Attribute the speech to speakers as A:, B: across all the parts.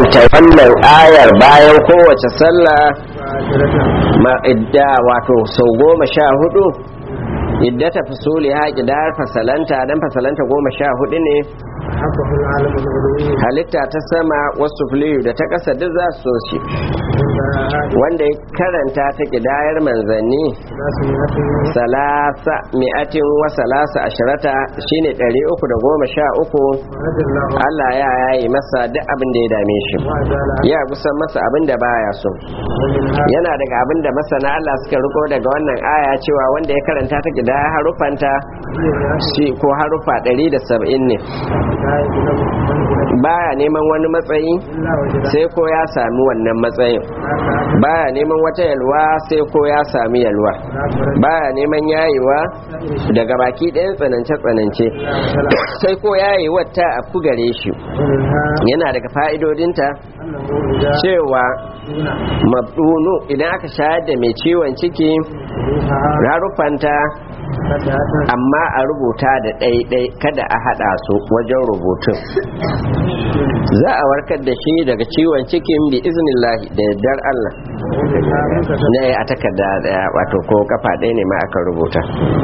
A: karanta wannan ayar bayan kowace sallah ma idda wato sau goma sha hudu idda ta fasuli haƙi da fasalanta dan fasalanta goma sha hudu ne halitta ta sama wasu filiyu da ta ƙasa duk za su so shi wanda ya karanta ta ƙidayar manzanni salasa mi'atin wa salasa ashirata shine ɗari uku da goma sha uku Allah ya yayi masa duk abin da ya dame shi ya kusan masa abin da baya so yana daga abin da masana Allah suka riko daga wannan aya cewa wanda ya karanta ta ƙidaya harufanta shi ko harufa ɗari da saba'in ne baya neman wani matsayi sai ko ya sami wannan matsayin baya neman wata yalwa sai ko ya sami yalwa baya neman yayewa daga baki ɗayan tsanance-tsanance sai ko yayi wata a gare shi yana daga fa'idodinta cewa mabdunu idan aka shayar da mai ciwon ciki rarufanta amma a rubuta da ɗaiɗai kada a haɗa su wajen rubutun za a warkar da shi daga ciwon cikin bi iznillahi da yardar Allah na a takarda daya wato ko kafa ɗaya ne ma aka rubuta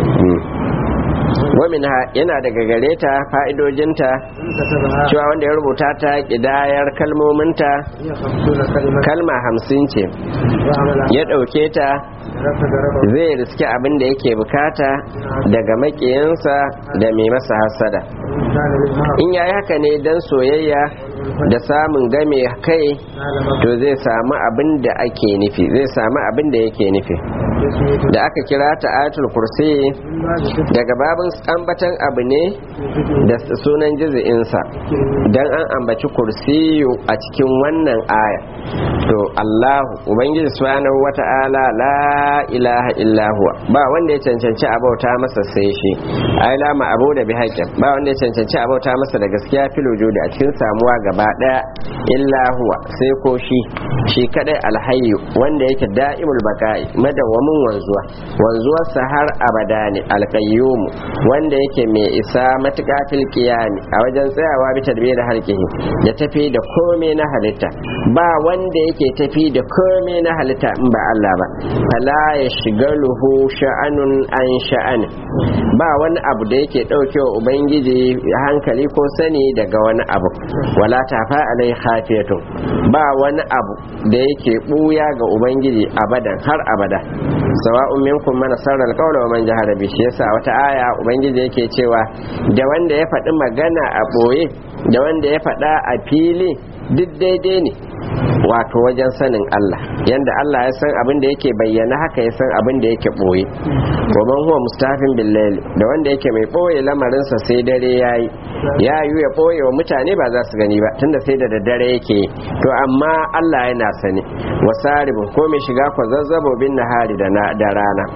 A: wamin yana daga gare ta fa'idojinta cewa wanda ya rubuta ta ƙidayar kalmominta kalma hamsin ce ya ɗauke ta zai riski abin da yake bukata daga maƙiyinsa da mai masa hasada in yayi haka ne don soyayya da samun game kai to zai samu abin da ake nufi zai samu abin da yake nufi da aka kira ta ayatul kursi daga babin ambatan abu ne da sunan jizi'insa don an ambaci kursiyu a cikin wannan aya to Allahu Ubangiji subhanahu wata'ala la ilaha illa huwa ba wanda ya cancanci abauta masa sai shi ai la ma abu da bi haƙƙin ba wanda ya cancanci abauta masa da gaskiya fil wujudi a cikin samuwa gaba daya illa huwa sai ko shi shi kadai alhayyu wanda yake da'imul baqa'i madawwamin wanzuwa wanzuwarsa har abada ne alqayyum wanda yake mai isa matuƙa fil qiyami a wajen tsayawa bi tadbir halqihi ya tafi da komai na halitta ba wanda yake tafi da komai na halitta in ba Allah ba fala ya shigaluhu sha'anun an sha'ani ba wani abu da yake daukewa ubangiji hankali ko sani daga wani abu wala tafa alai khafiyatun ba wani abu da yake buya ga ubangiji abadan har abada sawa'un minkum man sarra alqawla wa man jahara bi shi yasa wata aya ubangiji yake cewa da wanda ya faɗi magana a boye da wanda ya faɗa a fili duk daidai ne wato wajen sanin Allah yanda Allah ya san abin da yake bayyana haka ya san abin da yake boye goban huwa mustafin billahi da wanda yake mai boye lamarinsa sai dare yayi ya yi ya boye wa mutane ba za su gani ba tunda sai da daddare yake to amma Allah yana sani wasaribun ko mai shiga ko zazzabo bin nahari da rana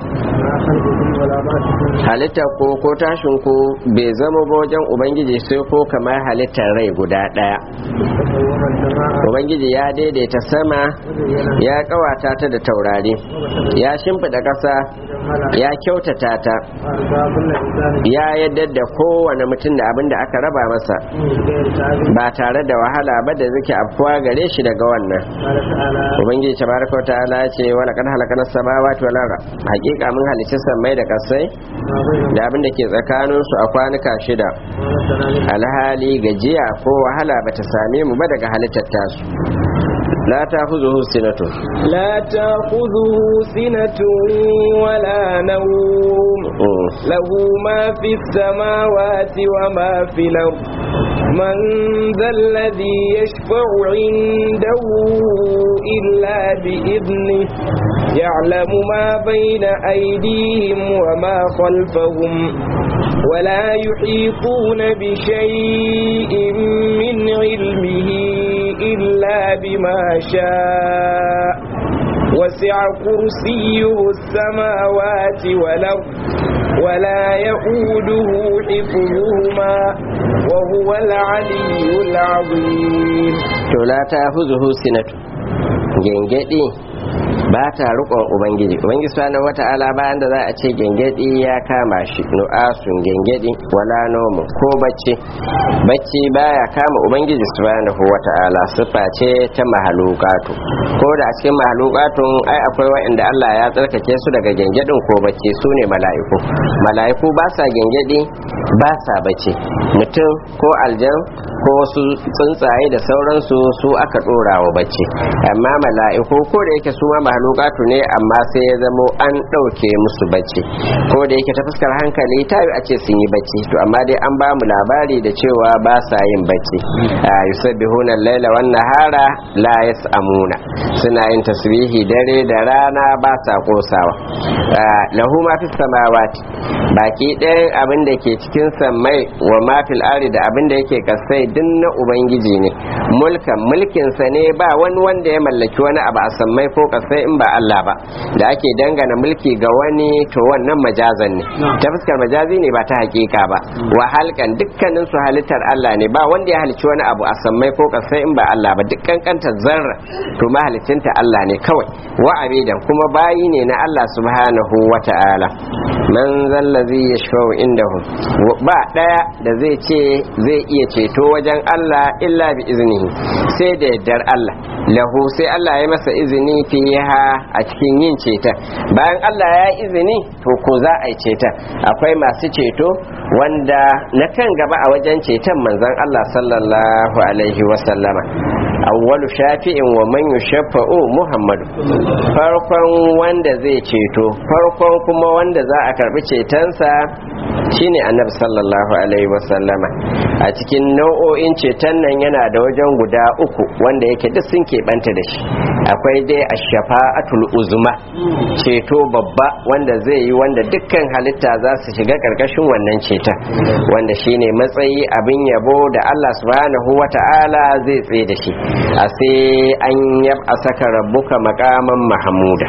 A: halitta ko ko tashin ko bai zama ba wajen ubangiji sai ko kamar halittar rai guda daya ubangiji ya daidaita sama ya kawata ta da taurari ya shimfiɗa ƙasa ya kyautata ta ya yadda da kowane mutum da abin da aka raba masa ba tare da wahala ba da zuke afkuwa gare shi daga wannan ubangiji tabaraka wa ta'ala ce wala kad halakana samawati wal arda hakika mun halicci sammai da kasai da abin da ke tsakanin su a kwanuka shida alhali gajiya ko wahala bata same mu ba daga halittar tasu لا تأخذه سنة
B: لا تأخذه سنة ولا نوم له ما في السماوات وما في الأرض من ذا الذي يشفع عنده إلا بإذنه يعلم ما بين أيديهم وما خلفهم ولا يحيطون بشيء من علمه إلا بما شاء وسع كرسيه السماوات والأرض ولا يؤوده حفظهما وهو العلي العظيم
A: to la ta huzuhu sinatu gengedi ba ta rukon ubangiji ubangiji subhanahu wata'ala bayan da za a ce gengedi ya kama shi nu'asun gengedi wala nomu ko bacci bacci baya kama ubangiji subhanahu wata'ala sifa ce ta mahalukatu ko da a cikin mahalukatun ai akwai waɗanda Allah ya tsarkake su daga gengedin ko bacci su ne mala'iku mala'iku ba sa gengedi ba sa bacci mutum ko aljan ko wasu tsuntsaye da sauransu su aka dora wa bacci amma mala'iku ko da yake su ma mahalukatu ne amma sai ya zamo an ɗauke musu bacci ko da yake ta fuskar hankali ta yi a ce sun yi bacci to amma dai an ba mu labari da cewa ba sa yin bacci yusabbihuna al-laila wan nahara la yas'amuna suna yin tasbihi dare da rana ba sa kosawa lahu ma fis samawati baki ɗayan abin da ke cikin sammai wa ma fil ardi da abin da yake kasai din na ubangiji ne mulkan mulkinsa ne ba wani wanda ya mallaki wani abu a sammai ko kasai in ba Allah ba da ake dangana mulki ga wani to wannan majazan ne ta fuskar majazi ne ba ta hakika ba wa halkan dukkanin su halittar Allah ne ba wanda ya halicci wani abu a sammai ko kasai in ba Allah ba duk kankantar zarra to mahalicinta Allah ne kawai wa abidan kuma bayi ne na Allah subhanahu wa ta'ala man zallazi yashfa'u indahu ba daya da zai ce zai iya ceto wajen Allah illa bi iznihi sai da yardar Allah lahu sai Allah ya masa izini fiha a cikin yin ceta bayan Allah ya izini to ko za a yi ceta akwai masu ceto wanda na kan gaba a wajen ceton manzon Allah sallallahu alaihi wa sallama awwalu shafi'in wa man yushaffa'u muhammadu farkon wanda zai ceto farkon kuma wanda za a karbi cetonsa shine annabi sallallahu alaihi wasallama a cikin nau'o'in ceton nan yana da wajen guda uku wanda yake duk sun keɓanta da shi akwai dai a shafa'atul uzma ceto babba wanda zai yi wanda dukkan halitta za su shiga ƙarƙashin wannan ceton wanda shine matsayi abin yabo da Allah subhanahu wata'ala zai tsaye da shi a sai an yab a saka rabbuka makaman mahamuda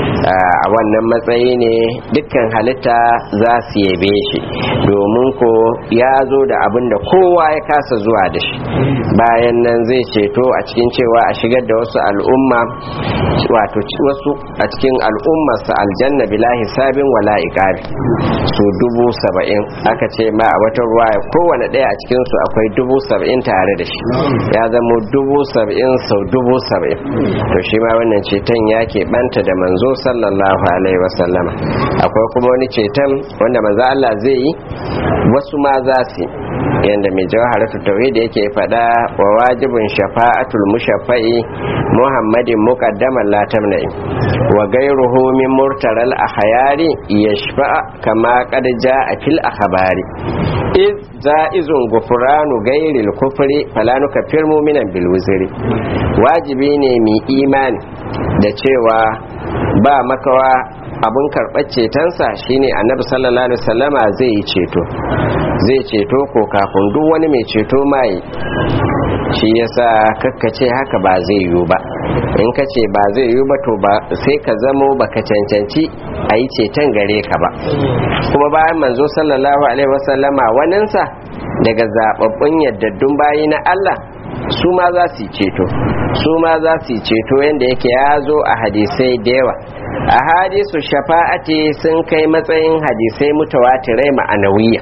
A: a wannan matsayi ne dukkan halitta za su yabe shi domin ko ya zo da abin da kowa ya kasa zuwa da shi bayan nan zai ceto a cikin cewa a shigar da wasu al'umma wato wasu a cikin al'ummarsa aljanna bila hisabin wala iqabi su dubu saba'in aka ce ma a wata ruwa kowane ɗaya a cikin su akwai dubu saba'in tare da shi ya zama dubu saba'in sau dubu saba'in to shi ma wannan ceton ya banta da manzo sallallahu alaihi wasallama akwai kuma wani ceton wanda manzo Allah zai yi wasu ma za su yadda mai jawaharatu tauhid yake faɗa wa wajibin shafa'atul mushaffa'i muhammadin muqaddaman la tamna'i wa gairuhu min murtaral ahyari yashfa'a kama qad ja'a fil akhbari iz za'izun gufranu gairil kufri fala nukaffir mu'minan bil wuzri wajibi ne mu imani da cewa ba makawa abin karɓar cetonsa shine annabi sallallahu alaihi wasallama zai yi ceto zai ceto ko kafin duk wani mai ceto mai shi yasa kakkace haka ba zai yiwu ba in ka ce ba zai yiwu ba to ba sai ka zamo baka cancanci a yi ceton gare ka ba kuma bayan manzo sallallahu alaihi wasallama waninsa daga zababbun yaddaddun bayi na Allah su ma za su yi ceto su ma za su yi ceto yadda yake ya zo a hadisai da yawa a hadisu shafa'ati sun kai matsayin hadisai mutawatirai ma'anawiya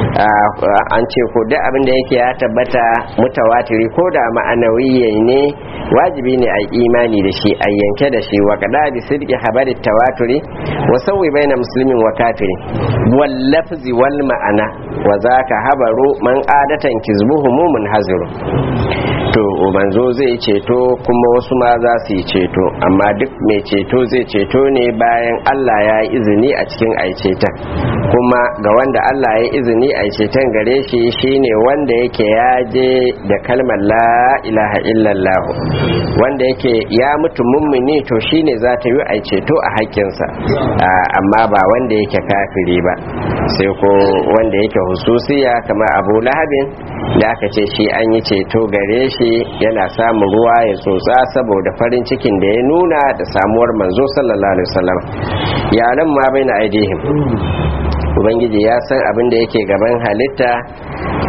A: an ce ko duk abin da yake ya tabbata mutawatiri ko da ma'anawiya ne wajibi ne a imani da shi a yanke da shi wa kada bi sidqi habari tawaturi wa sawwi baina muslimin wa kafiri wal lafzi wal ma'ana wa zaka habaru man adatan kizbuhu mumun haziru to manzo zai ceto kuma wasu ma za su yi ceto amma duk mai ceto zai ceto ne bayan Allah ya yi izini a cikin aicetan kuma ga wanda Allah ya izini a ceton gare shi shine wanda yake ya je da kalmar la ilaha illallah wanda yake ya mutu mummuni to shine za ta yi a ceto a haƙƙinsa amma ba wanda yake kafiri ba sai ko wanda yake hususiya kamar abu lahabin da aka ce shi an yi ceto gare shi yana samun ruwa ya tsotsa saboda farin cikin da ya nuna da samuwar manzo sallallahu alaihi wasallam yaran ma bai na aidihim ubangiji ya san abin da yake gaban halitta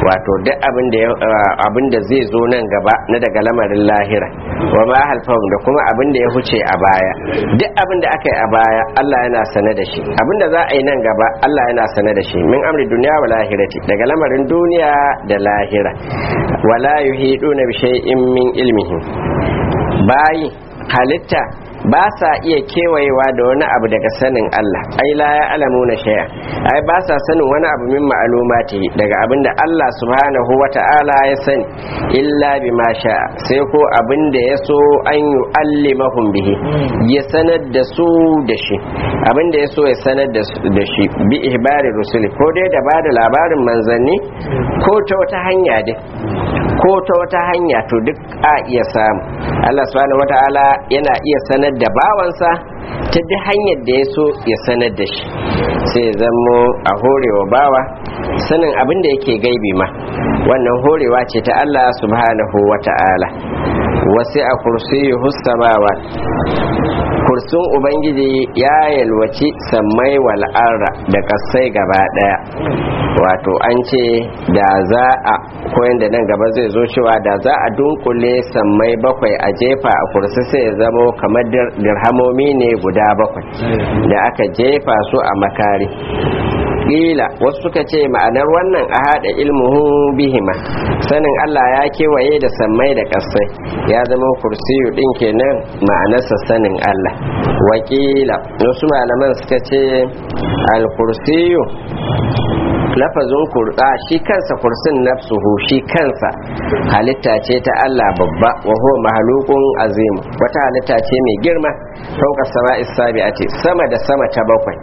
A: wato duk abin da abin da zai zo nan gaba na daga lamarin lahira wa ma halfahum da kuma abin da ya huce a baya duk abin da aka yi a baya Allah yana sane da shi abin da za a yi nan gaba Allah yana sane da shi min amri duniya wa lahirati daga lamarin duniya da lahira wala yuhiduna bi shay'in min ilmihi bayi halitta ba sa iya kewayewa da wani abu daga sanin Allah ai la ya alamu na shaya ai ba sa sanin wani abu min ma'alumati daga abin da Allah subhanahu wa ta'ala ya sani illa bi ma sha sai ko abin da ya so an yi allimahum bihi ya sanar da su da shi abin da ya so ya sanar da shi bi ihbari rusuli ko dai da ba da labarin manzanni ko ta wata hanya dai ko ta wata hanya to duk a iya samu Allah subhanahu wa ta'ala yana iya sanar da bawansa ta duk hanyar da ya so ya sanar da shi sai zamo a horewa bawa sanin abin da yake gaibi ma wannan horewa ce ta Allah subhanahu wa ta'ala wasu a kursiyi hustamawa kursun ubangiji ya yalwaci sammai wal'arra da kasai gaba daya wato an ce da za a koyan da nan gaba zai zo cewa da za a dunkule sammai bakwai a jefa a kursi sai ya zamo kamar dirhamomi ne guda bakwai da aka jefa su a makari ƙila wasu suka ce ma'anar wannan a haɗa ilmuhu bihima sanin Allah ya kewaye da sammai da ƙasai ya zama kursiyu ɗin kenan ma'anarsa sanin Allah wakila wasu malaman suka ce al-kursiyu lafazin kurɗa shi kansa kursin nafsuhu shi kansa halitta ce ta Allah babba wa huwa mahalukun azim wata halitta ce mai girma fauka sama isabi'ati sama da sama ta bakwai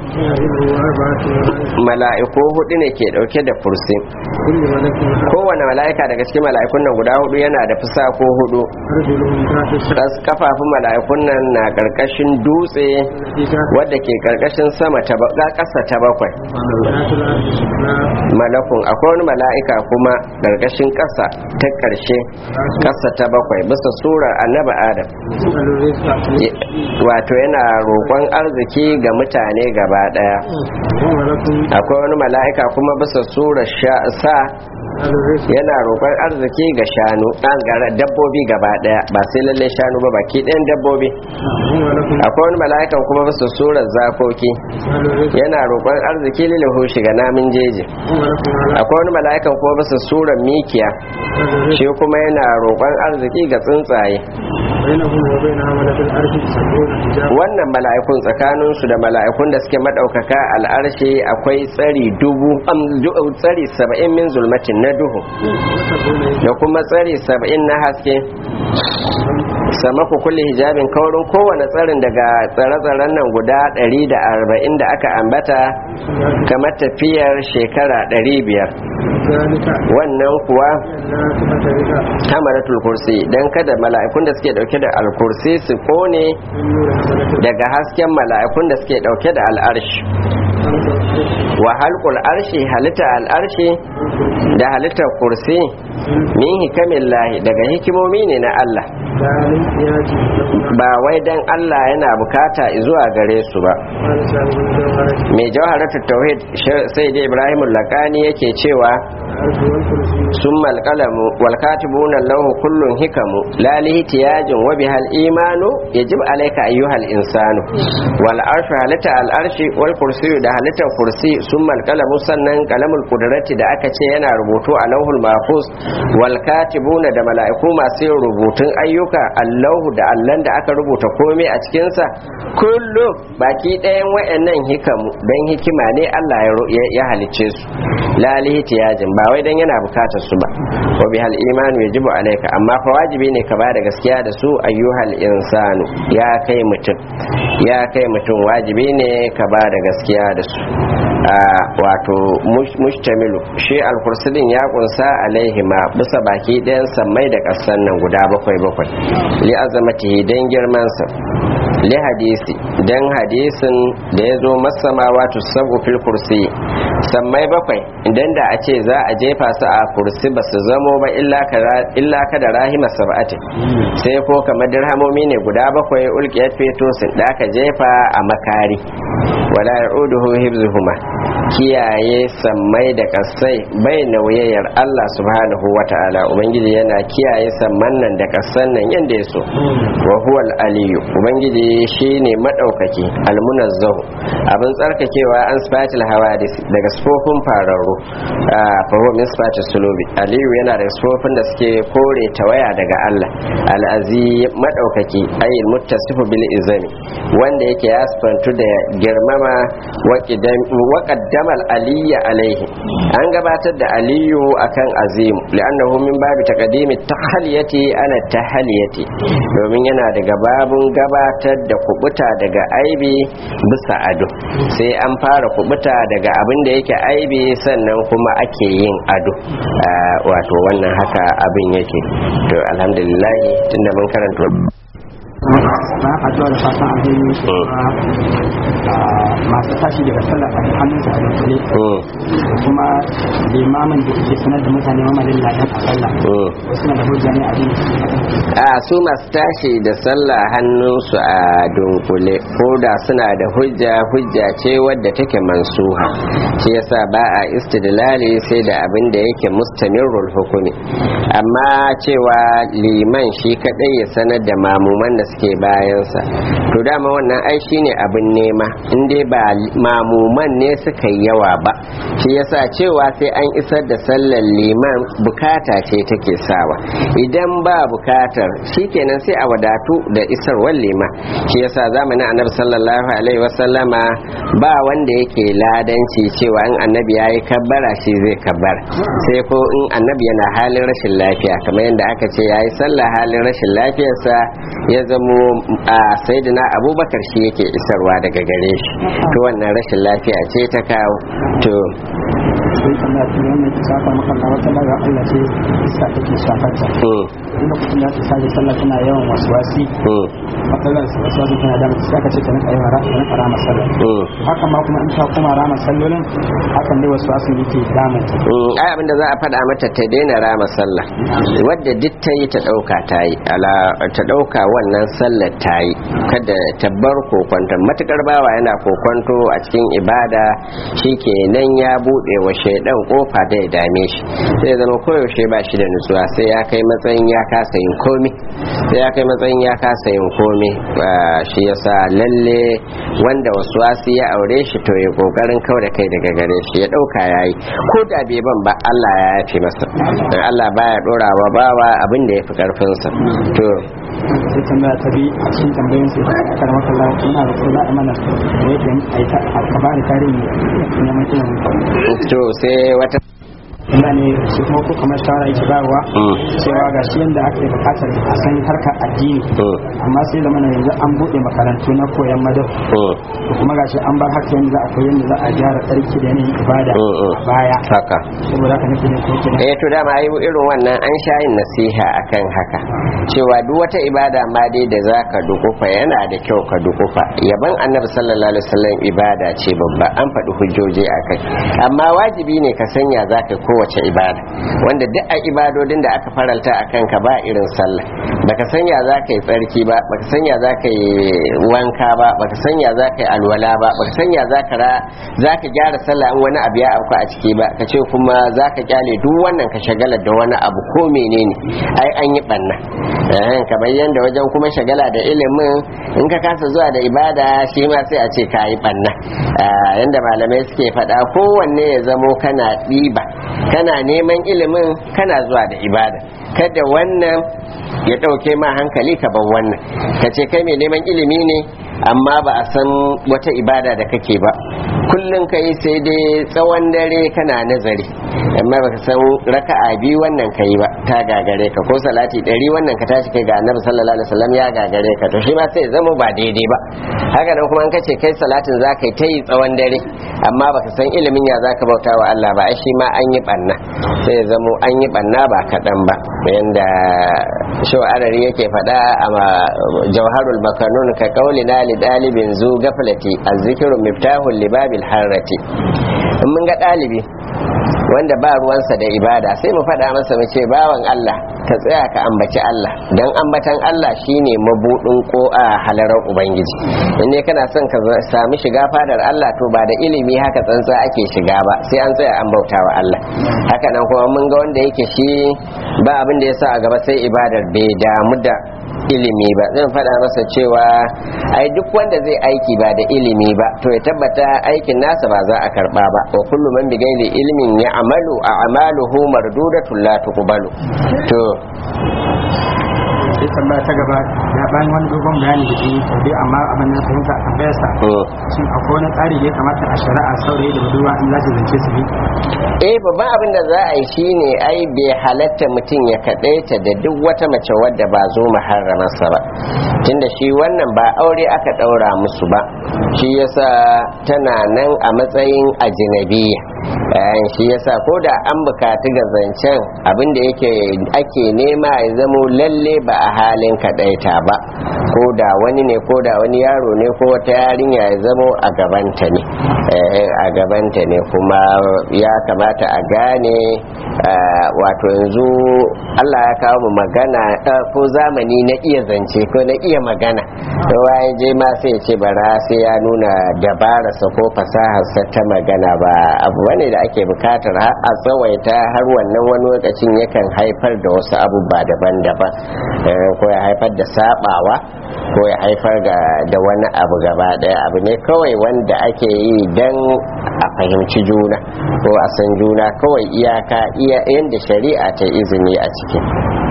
A: mala'iku hudu ne ke dauke da kursi kowane mala'ika daga cikin mala'ikun nan guda hudu yana da fusa ko hudu kafafun mala'ikun nan na karkashin dutse wadda ke karkashin sama ta ƙasa ta bakwai malakun akwai wani mala'ika kuma ƙarƙashin ƙasa ta ƙarshe ƙasa ta bakwai bisa surar annabi adam wato yana roƙon arziki ga mutane gaba ɗaya akwai wani mala'ika kuma bisa surar sa yana roƙon arziki ga shanu ɗan dabbobi gaba ɗaya ba sai lalle shanu ba baki ɗayan dabbobi akwai wani mala'ikan kuma bisa surar zakoki yana roƙon arziki lilahu shiga namun jeji akwai wani mala'ikan kuma bisa surar mikiya shi kuma yana roƙon arziki ga tsuntsaye wannan mala'ikun tsakaninsu da mala'ikun da suke maɗaukaka al'arshi akwai tsari dubu tsari saba'in min zulmatin na duhu da kuma tsari saba'in na haske sama ku kulle hijabin kaurin kowane tsarin daga tsare-tsaren nan guda 140 da aka ambata kamar tafiyar shekara 500 wannan kuwa hamaratul kursi don kada mala'ikun da suke dauke da alkursi su kone daga hasken mala'ikun da suke dauke da al'arshi wa halkul arshi halitta al'arshi da halittar kursi min hikamin lahi daga hikimomi ne na Allah ba wai dan Allah yana bukata zuwa gare su ba mai jawharatul tauhid sai da Ibrahim lakani yake cewa ثم القلم والكاتبون له كل حكم لا لاحتياج وبها الإيمان يجب عليك أيها الإنسان والعرش هلتا العرش والكرسي ده هلتا الكرسي ثم القلم سنن قلم القدرة ده أكتش ينا ربوتو علوه المحفوظ والكاتبون ده ملائكو ما سير ربوتن أيوكا اللوه ده اللن ده أكا ربوتا كومي أتكنسا كله باكي ɗayan wa'annan hikamu don hikima ne Allah ya halicce su la lihtiyajin ba wai dan yana bukatar su ba wa bihal imanu yajibu alayka amma fa wajibi ne ka bada gaskiya da su ayyuhal insanu ya kai mutum ya kai mutum wajibi ne ka bada gaskiya da su wato mustamilu shi alkursidin ya kunsa alaihi ma bisa baki ɗayan sammai da ƙasan nan guda bakwai bakwai li azamatihi dan girman sa li hadisi dan hadisin da ya zo masamawa tu sabu fil kursi sammai bakwai idan da a ce za a jefa su a kursi ba su zamo ba illa ka da rahima sab'ati sai ko kamar dirhamomi ne guda bakwai ulqiyat feto sun da aka jefa a makari wala ya'uduhu hibzuhuma kiyaye sammai da kasai bai nauyayyar Allah subhanahu wa ta'ala ubangiji yana kiyaye samman nan da kasan nan yanda ya so wa huwa aliyu ubangiji shine madaukaki almunazzahu abin tsarkakewa an sifatil hawadis daga sifofin fararru fa huwa min sifatil sulubi aliyu yana da sifofin da suke kore tawaya daga Allah al'azi madaukaki ayyul muttasifu bil izami wanda yake ya sifantu da girmama wa qaddamal aliyya alaihi an gabatar da aliyu akan azim li'annahu min babi taqdimi tahliyati ana tahliyati domin yana daga babun gabatar da kubuta daga aibi bisa ado sai an fara kubuta daga abin da yake aibi sannan kuma ake yin ado wato wannan haka abin yake to alhamdulillah tunda mun karanta
C: ba a zuwa da fatan alheri masu tashi daga sallah a hannun sa a dunkule kuma limamin da ke sanar da mutane mamalin ladan a sallah wasu na da hujja ne a jini
A: a su masu tashi da sallah hannunsu a dunkule ko da suna da hujja hujja ce wadda take mansuha shi yasa ba a istidlali sai da abin da yake mustamirrul hukumi amma cewa liman shi kadai ya sanar da mamuman da suke bayansa to dama wannan ai shine abin nema in dai ba mamuman ne suka yi yawa ba shi yasa cewa sai an isar da sallar liman bukata ce take sawa idan ba bukatar shikenan sai a wadatu da isarwar liman shi yasa zamanin annabi sallallahu alaihi wasallama ba wanda yake ladanci cewa in annabi yayi kabbara shi zai kabbara sai ko in annabi yana halin rashin lafiya kamar yadda aka ce yayi sallah halin rashin lafiyarsa ya zamo a saidina abubakar shi yake isarwa daga gare shi to wannan rashin lafiya ce ta kawo to
C: sai tambaya ta wannan ki saka maka Allah wata daga Allah sai isa take shafar ta inda kuma da ta sai sallah tana yawan waswasi matsalar waswasi tana da mutum aka ce ta rinka yawan rama rinka rama sallah haka ma kuma in ta kuma rama sallolin hakan dai waswasin yake damun ta
A: ai abinda za a faɗa mata ta daina rama sallah wadda duk ta yi ta ɗauka ta yi ala ta ɗauka wannan sallar ta yi kada ta bar kokonta matukar bawa yana kokonto a cikin ibada shikenan ya buɗe wa shaidan kofa da ya dame shi sai zama koyaushe ba shi da nutsuwa sai ya kai matsayin ya kasa yin komi sai ya kai matsayin ya kasa yin komi shi yasa lalle wanda wasu wasu ya aure shi to ya kokarin kau da kai daga gare shi ya dauka yayi ko da bai ban ba Allah ya yafe masa dan Allah baya dora wa bawa abin da yafi karfin sa to
C: sai tambaya ta bi a cikin tambayoyin sai ta kar maka Allah ina da kula amana da yake aita alkabari tarihi ne mai
A: to sai wata
C: ina ne shi kuma ko kamar shawara yake bayarwa cewa ga shi yadda aka yi bukatar a san harkar addini amma sai zama yanzu an buɗe makarantu na koyan madar da kuma gashi an bar haka yanzu a koyi yadda za a gyara tsarki da yanayin ibada a baya
A: haka
C: saboda haka nake ne ko kenan
A: eh to dama ai irin wannan an sha yin nasiha akan haka cewa duk wata ibada ma dai da zaka dukufa yana da kyau ka dukufa yaban annabi sallallahu alaihi wasallam ibada ce babba an faɗi hujjoji akai amma wajibi ne ka sanya zaka kowace ibada wanda duk a ibadodin da aka faralta a kanka ba irin sallah baka sanya za ka yi tsarki ba baka sanya za ka yi wanka ba baka sanya za ka yi alwala ba baka sanya za ka gyara sallah in wani abu ya afku a ciki ba ka ce kuma za ka kyale duk wannan ka shagala da wani abu ko menene ai an yi banna kamar yadda wajen kuma shagala da ilimin in ka kasa zuwa da ibada shi ma sai a ce ka yi banna yadda malamai suke faɗa kowanne ya zamo kana ɗiba kana neman ilimin kana zuwa da ibada kada wannan ya ɗauke ma hankali ka bar wannan ka ce kai mai neman ilimi ne amma ba a san wata ibada da kake ba kullum ka yi sai dai tsawon dare kana nazari amma baka san raka'a biyu wannan kai ba ta gagare ka ko salati ɗari wannan ka tashi kai ga annabi sallallahu alaihi wasallam ya gagare ka to shi ma sai zama ba daidai ba haka nan kuma an kace kai salatin za ka yi ta yi tsawon dare amma baka san ilimin ya za ka bauta wa Allah ba ai shi ma an yi banna sai ya zamo an yi banna ba kaɗan ba yanda shawarari yake faɗa a jawharul makanun ka kaulina li dalibin zu gaflati azzikiru miftahul libabil harrati in mun ga ɗalibi wanda ba ruwansa da ibada sai mu faɗa masa mu ce bawan Allah ka tsaya ka ambaci Allah dan ambatan Allah shine mabudin ko a halarar ubangiji in ne kana son ka sami shiga fadar Allah to ba da ilimi haka tsantsa ake shiga ba sai an tsaya an bauta wa Allah haka nan kuma mun ga wanda yake shi ba abin da ya sa a gaba sai ibadar bai damu da ilimi ba zan faɗa masa cewa ai duk wanda zai aiki ba da ilimi ba to ya tabbata aikin nasa ba za a karba ba wa kullu man bigaili ilmin ya amalu a amaluhu mardudatun la tuqbalu to
C: sai tambaya ta gaba ya bayan wani dogon bayani da yi to dai amma abin na fahimta a tambayar sa shin akwai wani tsari da ya kamata a shari'a saurayi da budurwa in za su zance su bi
A: eh babban abin da za a yi shine ai bai halatta mutum ya kadaita da duk wata mace wadda ba zo muharramarsa ba tunda shi wannan ba aure aka daura musu ba shi yasa tana nan a matsayin ajinabiya shi yasa ko da an bukatu ga zancen abin da yake ake nema ya zamo lalle ba a halin kadaita ba ko da wani ne ko da wani yaro ne ko wata yarinya ya zamo a gabanta ne a gabanta ne kuma ya kamata a gane wato yanzu Allah ya kawo mu magana ko zamani na iya zance ko na iya magana kowa ya je ma sai ce bara sai ya nuna dabararsa ko fasaharsa ta magana ba abu bane da ake bukatar a tsawaita har wannan wani lokacin yakan haifar da wasu abubuwa daban-daban ko ya haifar da sabawa ko ya haifar da wani abu gaba daya abu ne kawai wanda ake yi don a fahimci juna ko a san juna kawai iyaka iya yadda shari'a ta izini a ciki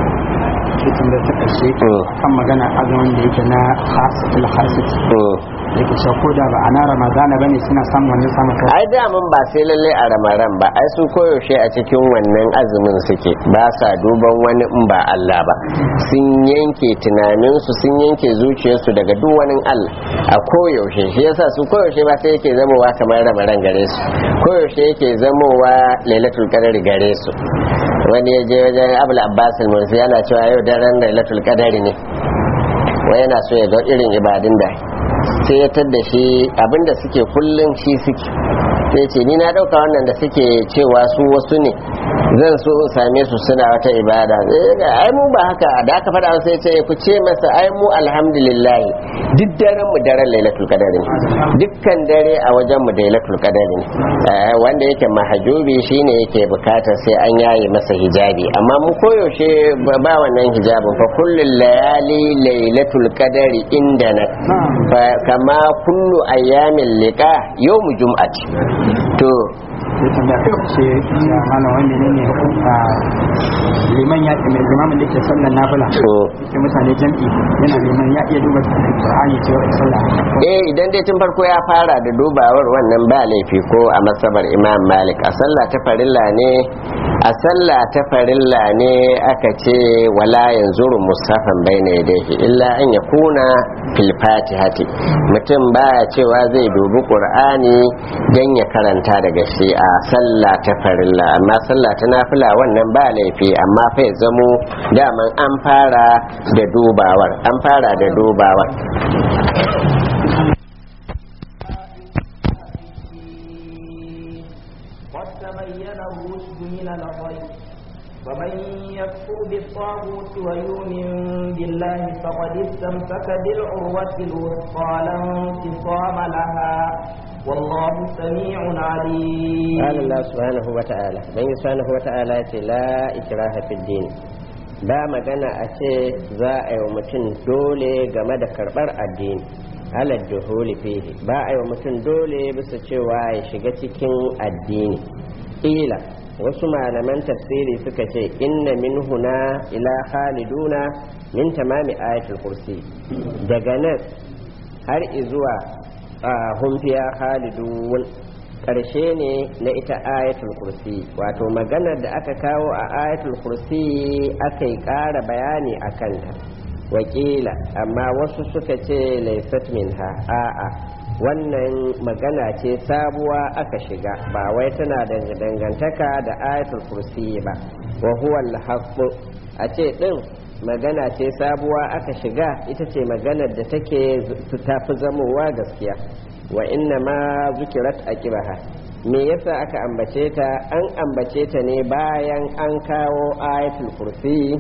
C: cikin da ta ƙarshe kan magana azumin da yake na hasatul hasit yake cewa ko da ba a na ramadana bane suna samun wannan samun kai
A: ai daman ba sai lalle a ramadan ba ai su koyaushe a cikin wannan azumin suke ba sa duban wani in ba Allah ba sun yanke tunaninsu sun yanke zuciyarsu daga duk wani Allah a koyaushe shi yasa su koyaushe ba sai yake zamowa kamar ramadan gare su koyaushe yake zamowa lailatul qadar gare su wani ya je wajen abul abbas al-mursi yana cewa yau daren lailatul qadari ne wai yana so ya ga irin ibadun da sai ya tadda shi abinda suke kullum shi suke sai ce ni na dauka wannan da suke cewa su wasu ne zan so in same su suna wata ibada ai mu ba haka da aka faɗa sai ce ku ce masa ai mu alhamdulillah duk daren mu daren lailatul qadar ne dukkan dare a wajen mu lailatul qadar ne wanda yake mahajubi shine yake bukatar sai an yaye masa hijabi amma mu koyaushe ba wannan hijabin fa kullul layali lailatul qadari indana kama kullu ayyamin liqa yawmu jum'ati to
C: sai tambaya ta ce ya mana wani ne ne a liman ya mai limamin da ke sallar nafila ke mutane jam'i yana liman ya iya duba Qur'ani ce wa sallah
A: eh idan dai tun farko ya fara da dubawar wannan ba laifi ko a masabar Imam Malik a sallah ta farilla ne a sallah ta farilla ne aka ce wala yanzuru musafan baina yadayhi illa an yakuna fil fatihati mutum baya cewa zai dubi Qur'ani dan ya karanta daga shi a sallah ta farilla amma sallah ta nafila wannan ba laifi amma fa ya zamo daman an fara da dubawar an fara da dubawar
B: ومن يكفر بالطاغوت ويؤمن بالله فقد استمسك بالعروة الوثقى لا انفصام لها والله سميع عليم
A: قال الله سبحانه وتعالى بين سبحانه وتعالى لا إكراه في الدين ba magana a ce za a yi wa mutum dole game da karɓar addini alad duhuli fihi ba a yi wa mutum dole bisa cewa ya shiga cikin addini ila wasu malaman tafsiri suka ce inna min huna ila khaliduna min tamami ayatul kursi daga nan har izuwa hum fiya khalidun ƙarshe ne na ita ayatul kursi wato maganar da aka kawo a ayatul kursi aka yi ƙara bayani a kanta wakila amma wasu suka ce laisat minha a'a wannan magana ce sabuwa aka shiga ba wai tana da dangantaka da ayatul kursi ba wa huwa al a ce din magana ce sabuwa aka shiga ita ce maganar da take tafi zamowa gaskiya wa inna ma zukirat aqibaha me yasa aka ambace ta an ambace ta ne bayan an kawo ayatul kursi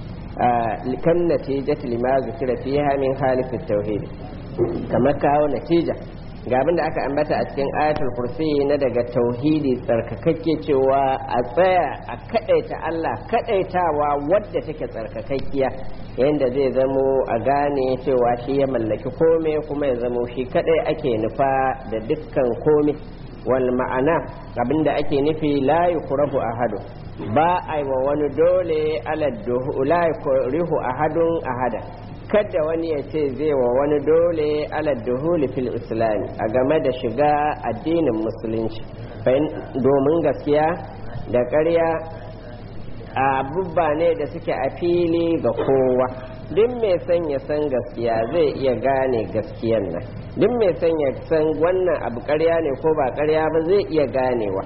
A: kan natijat lima zukira fiha min halifin tauhid kamar kawo natija ga abin da aka ambata a cikin ayatul kursi na daga tauhidi tsarkakakke cewa a tsaya a kadaita Allah kadaitawa wadda take tsarkakakkiya yadda zai zamo a gane cewa shi ya mallaki kome kuma ya zamo shi kadai ake nufa da dukkan kome wal ma'ana abinda ake nufi la yukrahu ahadu ba a wa wani dole aladduhu la yukrihu ahadun ahada kada wani ya ce zai wa wani dole aladduhuli fil islami a game da shiga addinin musulunci domin gaskiya da ƙarya abubba ne da suke a fili ga kowa duk mai son ya san gaskiya zai iya gane gaskiyan nan duk mai son ya san wannan abu ƙarya ne ko ba ƙarya ba zai iya ganewa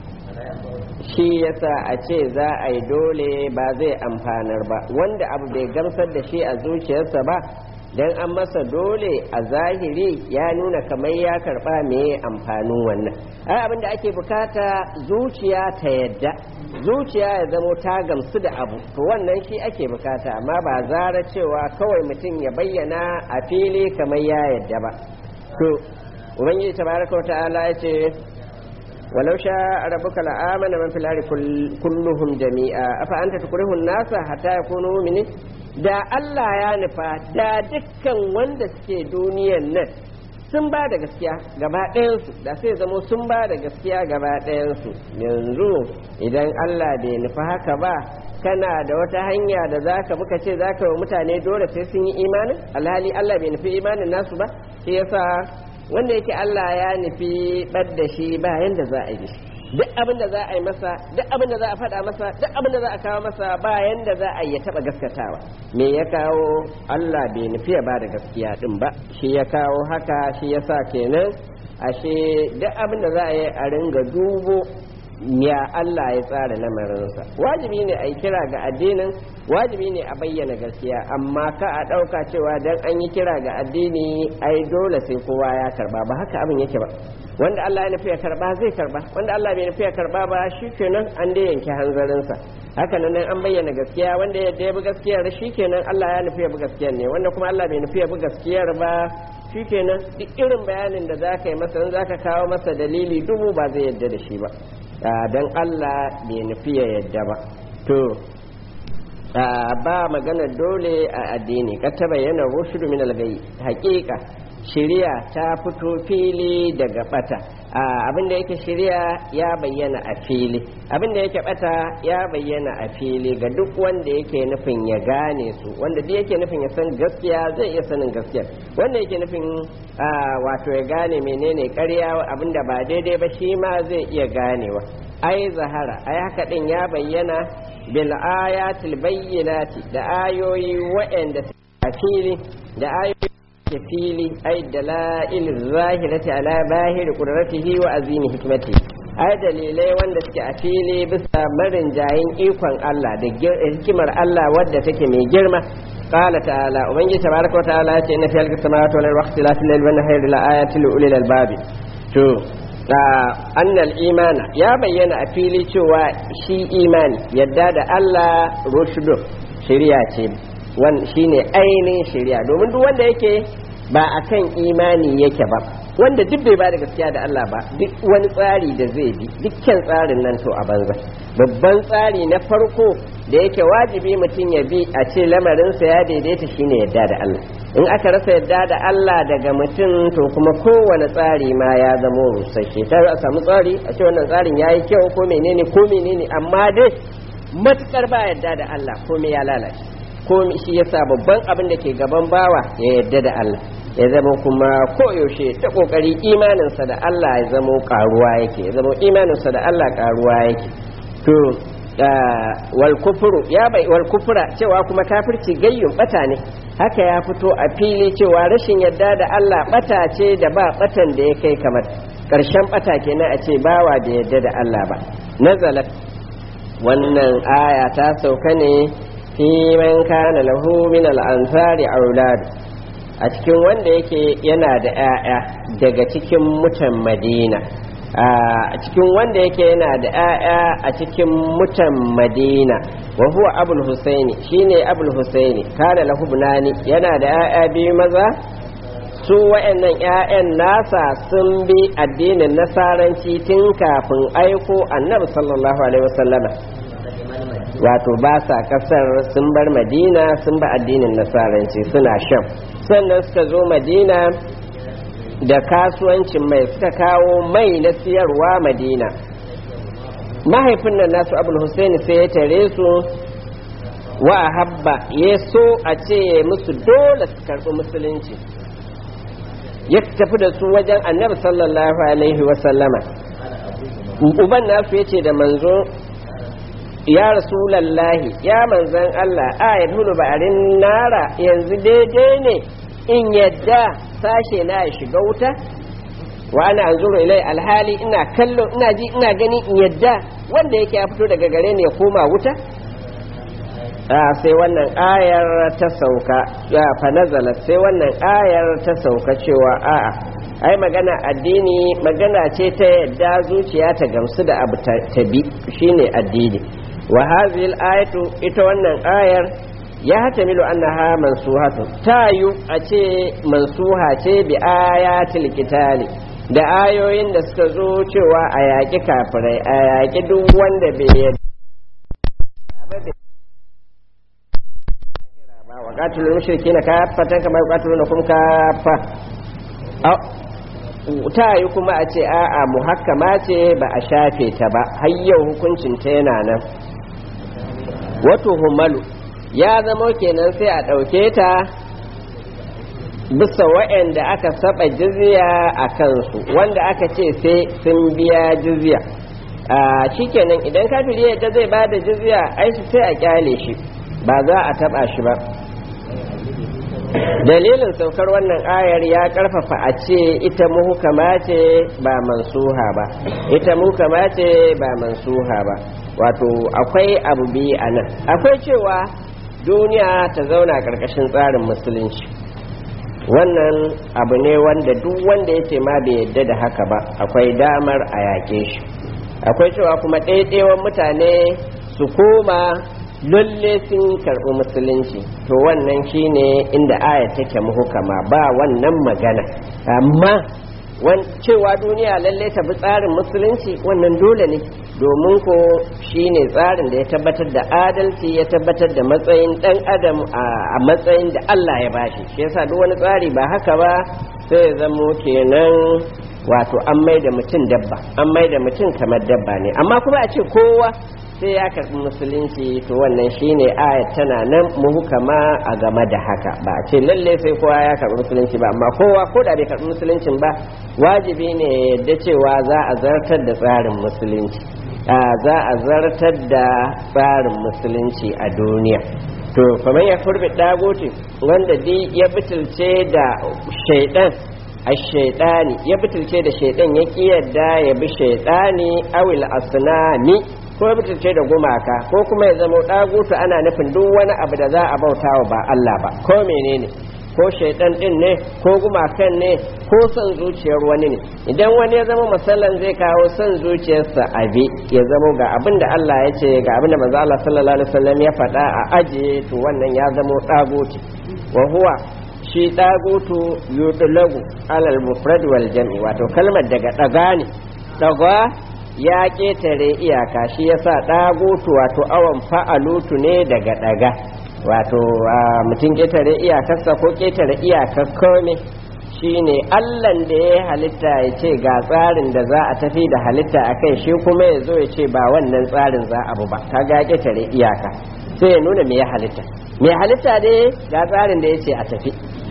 A: shi yasa a ce za a yi dole ba zai amfanar ba wanda abu bai gamsar da shi a zuciyarsa ba don an masa dole a zahiri ya nuna kamar ya karba me amfanin wannan ai abin da ake bukata zuciya ta yadda zuciya ya zamo ta gamsu da abu to wannan shi ake bukata amma ba zara cewa kawai mutum ya bayyana a fili kamar ya yadda ba to ubangiji tabaraka wa ta'ala ya ce ولو شاء ربك لآمن من في الأرض كلهم جميعا أفأنت تكره الناس حتى يكونوا مؤمنين da Allah ya nufa da dukkan wanda suke duniyan nan sun ba da gaskiya gaba ɗayansu da sai zamo sun ba da gaskiya gaba ɗayansu yanzu idan Allah bai nufa haka ba kana da wata hanya da zaka muka ce zaka wa mutane dole sai sun yi imanin alhali Allah bai nufi imanin nasu ba shi yasa wanda yake Allah ya nufi ɓad da shi ba yanda za a yi duk abin da za a yi masa duk abin da za a faɗa masa duk abin da za a kawo masa ba yanda za a yi ya taɓa gaskatawa me ya kawo Allah bai nufi ya ba da gaskiya ɗin ba shi ya kawo haka shi ya sa kenan ashe duk abin da za a yi a ringa dubo ya Allah ya tsara lamarinsa wajibi ne a yi kira ga addinin wajibi ne a bayyana gaskiya amma ka a ɗauka cewa dan an yi kira ga addini ai dole sai kowa ya karba ba haka abin yake ba wanda Allah ya nufi ya karba zai karba wanda Allah bai nufi ya karba ba shi kenan an dai yanke hanzarinsa haka nan an bayyana gaskiya wanda ya ya bi gaskiyar shi kenan Allah ya nufi ya bi gaskiyar ne wanda kuma Allah bai nufi ya bi gaskiyar ba shi kenan duk irin bayanin da zaka yi masa in zaka kawo masa dalili dubu ba zai yadda da shi ba dan Allah bai nufi ya yadda ba to ba magana dole a addini ka ta bayyana rushdu min al-ghayy haqiqa shari'a ta fito fili daga bata abin da yake shari'a ya bayyana a fili abin da yake bata ya bayyana a fili ga duk wanda yake nufin ya gane su wanda duk yake nufin ya san gaskiya zai iya sanin gaskiya wanda yake nufin wato ya gane menene ƙarya abin da ba daidai ba shi ma zai iya ganewa ai zahara ai haka din ya bayyana bil ayatil bayyinati da ayoyi waɗanda a fili da ayoyi ke fili ai dalail zahirati ala bahir qudratihi wa azimi hikmati ai dalilai wanda suke a fili bisa marin jayin ikon Allah da hikimar Allah wadda take mai girma قال تعالى ومن تبارك وتعالى إن في خلق السماوات والأرض واختلاف الليل والنهار لآيات لأولي الألباب to annal imana ya bayyana a fili cewa shi imani yadda da Allah rushdu shari'a ce shine ainihin shari'a domin duk wanda yake ba akan imani yake ba wanda duk bai ba da gaskiya da Allah ba duk wani tsari da zai bi dukkan tsarin nan to a banza babban tsari na farko da yake wajibi mutum ya bi a ce lamarinsa ya daidaita shine yadda da Allah in aka rasa yadda da Allah daga mutum to kuma kowane tsari ma ya zama rusasshe ta a samu tsari a ce wannan tsarin yayi kyau ko menene ko menene amma dai matukar ba yadda da Allah komai ya lalace ko shi yasa babban abin da ke gaban bawa ya yadda da Allah ya zama kuma koyaushe ta kokari imaninsa da Allah ya zama karuwa yake ya zama imaninsa da Allah karuwa yake to wal kufru ya bai wal kufra cewa kuma kafirci gayyun bata ne haka ya fito a fili cewa rashin yadda da Allah bata ce da ba batan da ya kai kamar karshen bata kenan a ce bawa da yadda da Allah ba nazalat wannan aya ta sauka ne fi man kana lahu min al-ansari aulad a cikin wanda yake yana da 'ya'ya daga cikin mutan Madina a cikin wanda yake yana da 'ya'ya a cikin mutan Madina wa huwa Abul Husaini shine Abul Husaini kana lahu bunani yana da 'ya'ya biyu maza su wa'annan 'ya'yan nasa sun bi addinin nasaranci tun kafin aiko annabi sallallahu alaihi wasallama wato ba sa kasar sun bar madina sun ba addinin nasaranci suna shan sannan suka zo madina da kasuwancin mai suka kawo mai na siyarwa madina mahaifin nan nasu abul husaini sai ya tare su wa habba ya so a ce musu dole su karɓi musulunci ya tafi da su wajen annabi sallallahu alaihi wasallama uban nasu ya ce da manzo ya rasulallahi ya manzan Allah a ya hulu ba'arin nara yanzu daidai ne in yadda sashe na ya shiga wuta wa ana anzuru ilai alhali ina kallo ina ji ina gani in yadda wanda yake ya fito daga gare ne ya koma wuta a sai wannan ayar ta sauka ya fa nazala sai wannan ayar ta sauka cewa a'a ai magana addini magana ce ta yadda zuciya ta gamsu da abu ta bi shine addini wa hadhihi al-ayatu ita wannan ayar ya hatamilu annaha mansuhatu tayu a ce mansuha ce bi ayatil qitali da ayoyin da suka zo cewa a yaƙi kafirai a yaƙi duk wanda bai yadda wa qatilul mushrikeena kaffatan kama yuqatilunakum kaffa ta yi kuma a ce a'a muhakkama ce ba a shafe ta ba har yau hukuncin ta yana nan wato humalu ya zama kenan sai a ɗauke ta bisa wa'anda aka saba jizya a kansu wanda aka ce sai sun biya jizya a shikenan idan kafiri yadda zai ba da jizya ai sai a kyale shi ba za a taba shi ba dalilin saukar wannan ayar ya karfafa a ce ita muhukama ce ba mansuha ba ita muhukama ce ba mansuha ba wato akwai abu biyu a nan akwai cewa duniya ta zauna ƙarƙashin tsarin musulunci wannan abu ne wanda duk wanda ya ce ma bai yadda da haka ba akwai damar a yaƙe shi akwai cewa kuma ɗaiɗewan mutane su koma lalle sun karɓi musulunci to wannan shine inda aya take muhukama ba wannan magana amma cewa duniya lalle ta bi tsarin musulunci wannan dole ne domin ko shine tsarin da ya tabbatar da adalci ya tabbatar da matsayin dan adam a matsayin da Allah ya bashi shi yasa duk wani tsari ba haka ba sai ya zamo kenan wato an mai da mutum dabba an mai da mutum kamar dabba ne amma kuma a ce kowa sai ya karɓi musulunci to wannan shine ayat tana nan muhukama a game da haka ba a ce lalle sai kowa ya karɓi musulunci ba amma kowa ko da bai karɓi musuluncin ba wajibi ne da cewa za a zartar da tsarin musulunci za a zartar da tsarin musulunci a duniya to kamar ya furbi dagote wanda dai ya bitulce da shaidan a shaidani ya bitulce da shaidan ya ƙi yadda ya bi shaidani awil asnami ko ya mutunce da gumaka ko kuma ya zama ɗagutu ana nufin duk wani abu da za a bauta wa ba Allah ba ko menene ko shaidan din ne ko gumakan ne ko son zuciyar wani ne idan wani ya zama masallan zai kawo son zuciyarsa abi ya zama ga abin da Allah ya ce ga abin da manzo Allah sallallahu alaihi wasallam ya faɗa a ajiye to wannan ya zama ɗagutu wa huwa shi ɗagutu yudlagu alal mufrad wal jam'i wato kalmar daga ɗaga ne ɗaga ya ƙetare iyaka shi yasa ɗagutu wato awon fa'alutu ne daga ɗaga wato mutum ƙetare iyakarsa ko ƙetare iyakar kome shi ne allan da ya halitta ya ce ga tsarin da za a tafi da halitta a kai shi kuma ya zo ya ce ba wannan tsarin za a bu ba ka ga ƙetare iyaka sai ya nuna me ya halitta me halitta dai ga tsarin da ya ce a tafi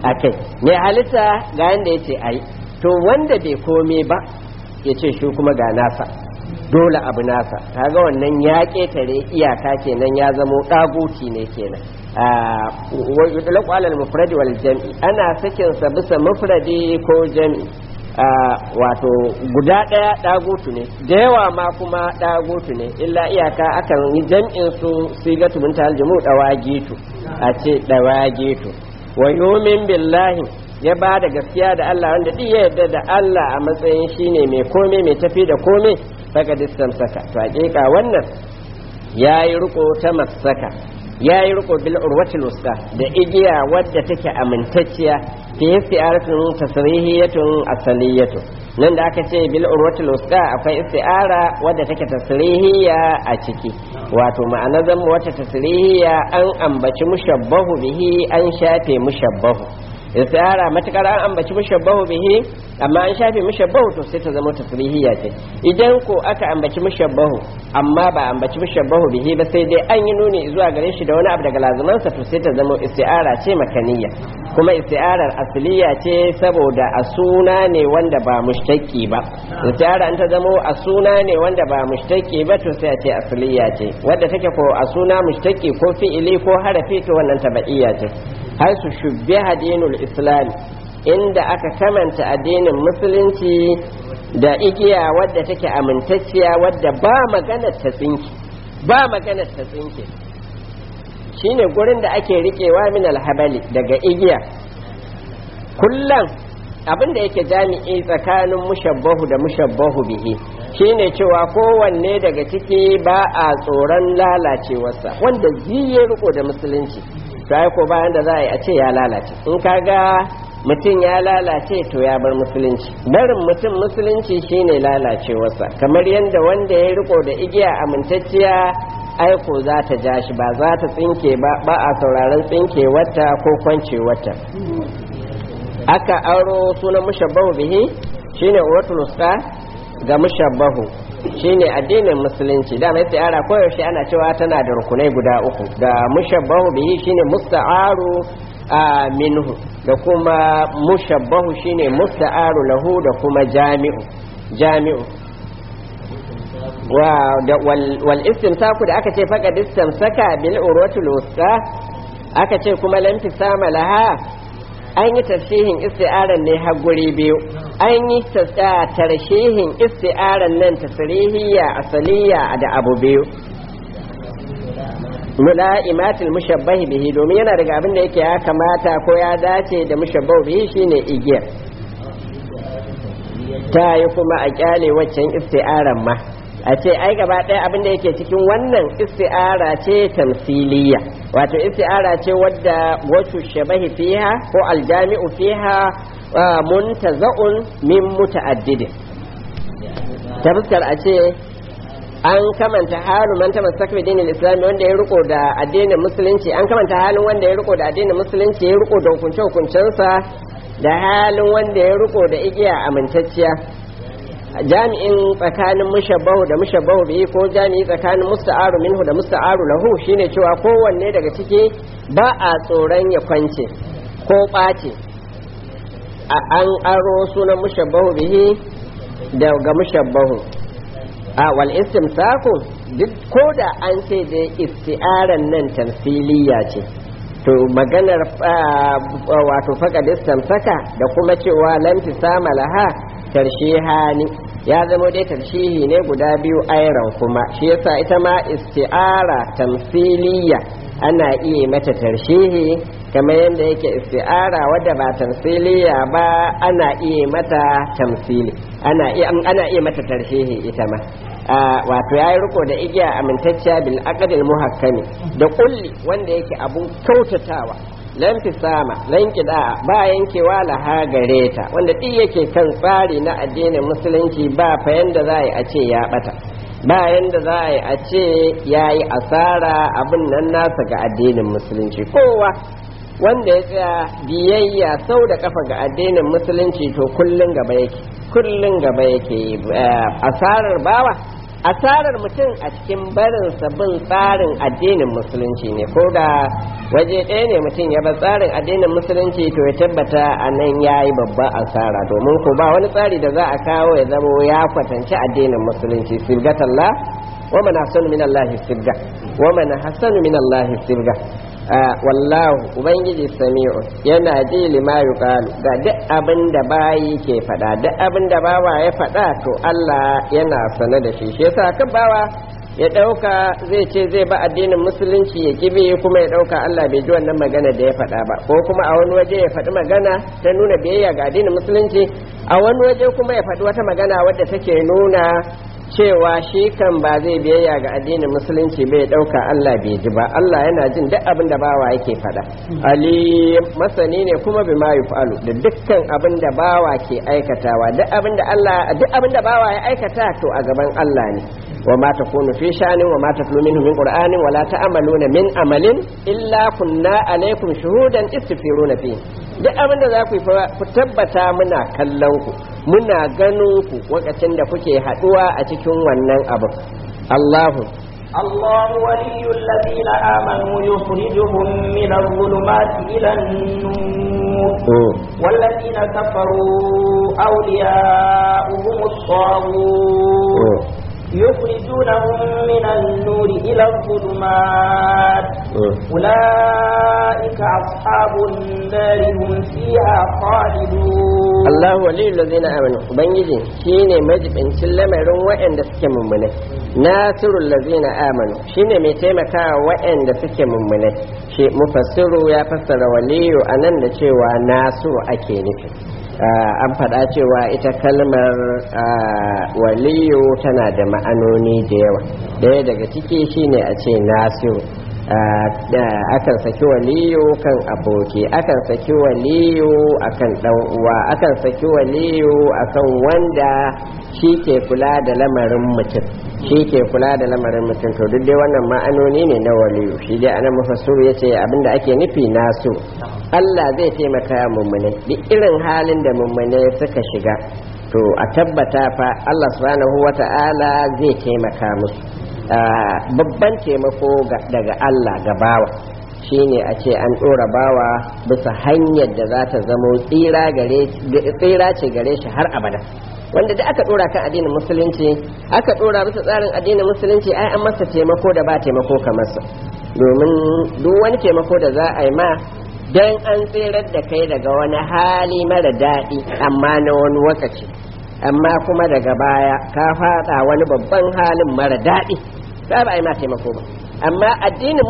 A: akai mai halitta ga yanda yace ai to wanda bai kome ba yace shi kuma ga nasa dole abu nasa kaga wannan ya ketare iyaka kenan ya zamo daguti ne kenan wa yudlaqu ala al-mufrad wal jam'i ana sakin sa bisa mufradi ko jam'i wato guda daya dagutu ne da yawa ma kuma dagutu ne illa iyaka akan yi jam'in su sigatu min taljumu dawagitu a ce dawagitu wa yumin billahi ya ba da gaskiya da Allah wanda duk ya yarda da Allah a matsayin shine mai kome mai tafi da kome saka distan saka to hakika wannan yayi riko ta masaka yayi riko bil urwatil wusta da igiya wadda take amintacciya fi isti'aratun tasrihiyatun asaliyatun nan da aka ce bil urwatil wusta akwai isti'ara wadda take tasrihiya a ciki wato ma'ana zan wata tasrihiya an ambaci mushabbahu bihi an shafe mushabbahu istiara matakar an ambaci mushabbahu bihi amma an shafe mushabbahu to sai ta zama tasrihiyya ce idan ko aka ambaci mushabbahu amma ba ambaci mushabbahu bihi ba sai dai an yi nuni zuwa gare shi da wani abu daga lazumansa to sai ta zama istiara ce makaniya kuma istiarar asliya ce saboda a suna ne wanda ba mushtaki ba istiara an ta zama a suna ne wanda ba mushtaki ba to sai a ce asliya ce wadda take ko a suna mushtaki ko fi'ili ko harafi to wannan tabaiya ce har su shubbe dinul islam inda aka kamanta addinin musulunci da igiya wadda take amintacciya wadda ba maganar ta tsinke ba maganar ta tsinke shine gurin da ake riƙewa min alhabali daga igiya kullum abin da yake jami'i tsakanin mushabbahu da mushabbahu bihi shine cewa kowanne daga ciki ba a tsoron lalacewarsa wanda ziye riko da musulunci to ai ko bayan da za a yi a ce ya lalace in kaga mutum ya lalace to ya bar musulunci barin mutum musulunci shine lalacewarsa kamar yadda wanda ya riko da igiya amintacciya aiko za ta ja shi ba za ta tsinke ba ba a sauraron tsinke wata ko kwance wata aka aro sunan mushabbahu bihi shine uratul ga mushabbahu shine addinin musulunci da mai tsara koyaushe ana cewa tana da rukunai guda uku da mushabbahu bihi shine musta'aru minhu da kuma mushabbahu shine musta'aru lahu da kuma jami'u jami'u wa da wal istimsaku da aka ce faqad istamsaka bil urwatul wusta aka ce kuma lam tisama laha an yi tarshihin isti'aran ne har guri biyu an yi tarshihin isti'aran nan tasrihiyya asaliya da abu biyu mula'imatul mushabbahi bihi domin yana daga abin da yake ya kamata ko ya dace da mushabbahu bihi shine igiyar ta yi kuma a kyale waccan isti'aran ma a ce ai gaba ɗaya abin da yake cikin wannan isti'ara ce tamsiliya wato isti'ara ce wadda wasu shabahi fiha ko aljami'u fiha muntaza'un min muta'addidin ta fuskar a ce an kamanta halin man tamassak bi dinil islam wanda ya riko da addinin musulunci an kamanta halin wanda ya riko da addinin musulunci ya riko da hukunce hukuncensa da halin wanda ya riko da igiya amintacciya jami'in tsakanin mushabbahu da mushabbahu bihi ko jami'i tsakanin musta'aru minhu da musta'aru lahu shine cewa kowanne daga ciki ba a tsoron ya kwance ko ɓace an aro sunan mushabbahu bihi daga mushabbahu a wal istimsaku duk ko da an ce da isti'aran nan tamsiliya ce to maganar wato faqad istamsaka da kuma cewa lam tisama laha tarshihani ya zama dai tarshihi ne guda biyu airan kuma shi yasa ita ma isti'ara tamsiliya ana iya mata tarshihi kamar yadda yake isti'ara wadda ba tamsiliya ba ana iya mata tamsili ana iya ana iya mata tarshihi ita ma wato yayi riko da igiya amintacciya bil aqdil muhakkami da kulli wanda yake abun kautatawa lan fisama lan kida ba yankewa laha gare ta wanda duk yake kan tsari na addinin musulunci ba fa yanda za a ce ya bata ba yanda za a ce ya yi asara abin nan nasa ga addinin musulunci kowa wanda ya tsaya biyayya sau da kafa ga addinin musulunci to kullun gaba yake kullun gaba yake asarar bawa asarar mutum a cikin barin bin tsarin addinin musulunci ne ko da waje ɗaya ne mutum ya bar tsarin addinin musulunci to ya tabbata a nan ya yi babban asara domin ko ba wani tsari da za a kawo ya zamo ya kwatanci addinin musulunci sirgatallah wa man hasanu min Allah sirga wa man hasanu min Allah sirga wallahu ubangiji sami'u yana ji lima yuqalu ga duk abin da bayi ke faɗa duk abin da bawa ya faɗa to Allah yana sane da shi shi yasa kan bawa ya ɗauka zai ce zai ba addinin musulunci ya kibi kuma ya ɗauka Allah bai ji wannan magana da ya faɗa ba ko kuma a wani waje ya faɗi magana ta nuna biyayya ga addinin musulunci a wani waje kuma ya faɗi wata magana wadda take nuna cewa shi kan ba zai biyayya ga addinin musulunci bai ɗauka Allah bai ji ba Allah yana jin duk abin da bawa yake faɗa ali masani ne kuma bi ma yufalu da dukkan abin da bawa ke aikatawa duk abin da Allah duk abin da bawa ya aikata to a gaban Allah ne wa ma takunu fi sha'anin wa ma tatlu minhu min qur'anin wa la ta'maluna min amalin illa kunna alaikum shuhudan istifiruna fi duk abin da za ku ku tabbata muna kallon ku muna ganin ku lokacin da kuke haduwa a cikin wannan abin Allahu
B: الله ولي الذين آمنوا يخرجهم من الظلمات إلى النور والذين كفروا أولياؤهم الطاغوت يخرجونهم من النور إلى الظلمات أولئك أصحاب النار هم فيها خالدون
A: الله ولي الذين آمنوا بنجي شيني مجب إن سلم وإن دسك ممنه ناصر الذين آمنوا شيني ميتيمكا وإن دسك ممنه شيء مفسر يا فسر ولي أنن cewa nasiru ake nufi an faɗa cewa ita kalmar waliyu tana da ma'anoni da yawa ɗaya daga ciki shine a ce nasiru akan saki waliyu kan aboki akan saki waliyu akan ɗan uwa akan saki waliyu akan wanda shi ke kula da lamarin mutum shi ke kula da lamarin mutum to duk dai wannan ma'anoni ne na waliyu shi dai anan mufassir ya ce abinda ake nufi nasu Allah zai taimaka mummune duk irin halin da mummune suka shiga to a tabbata fa Allah subhanahu wata'ala zai taimaka musu babban taimako daga Allah ga bawa shine a ce an ɗora bawa bisa hanyar da za ta zamo tsira ce gare shi har abada wanda da aka ɗora kan addinin musulunci aka ɗora bisa tsarin addinin musulunci ai an masa taimako da ba taimako kamar sa domin duk wani taimako da za a yi ma don an tsirar da kai daga wani hali mara daɗi amma na wani wakaci amma kuma daga baya ka fada wani babban halin mara daɗi ka ba a yi ma taimako ba amma addinin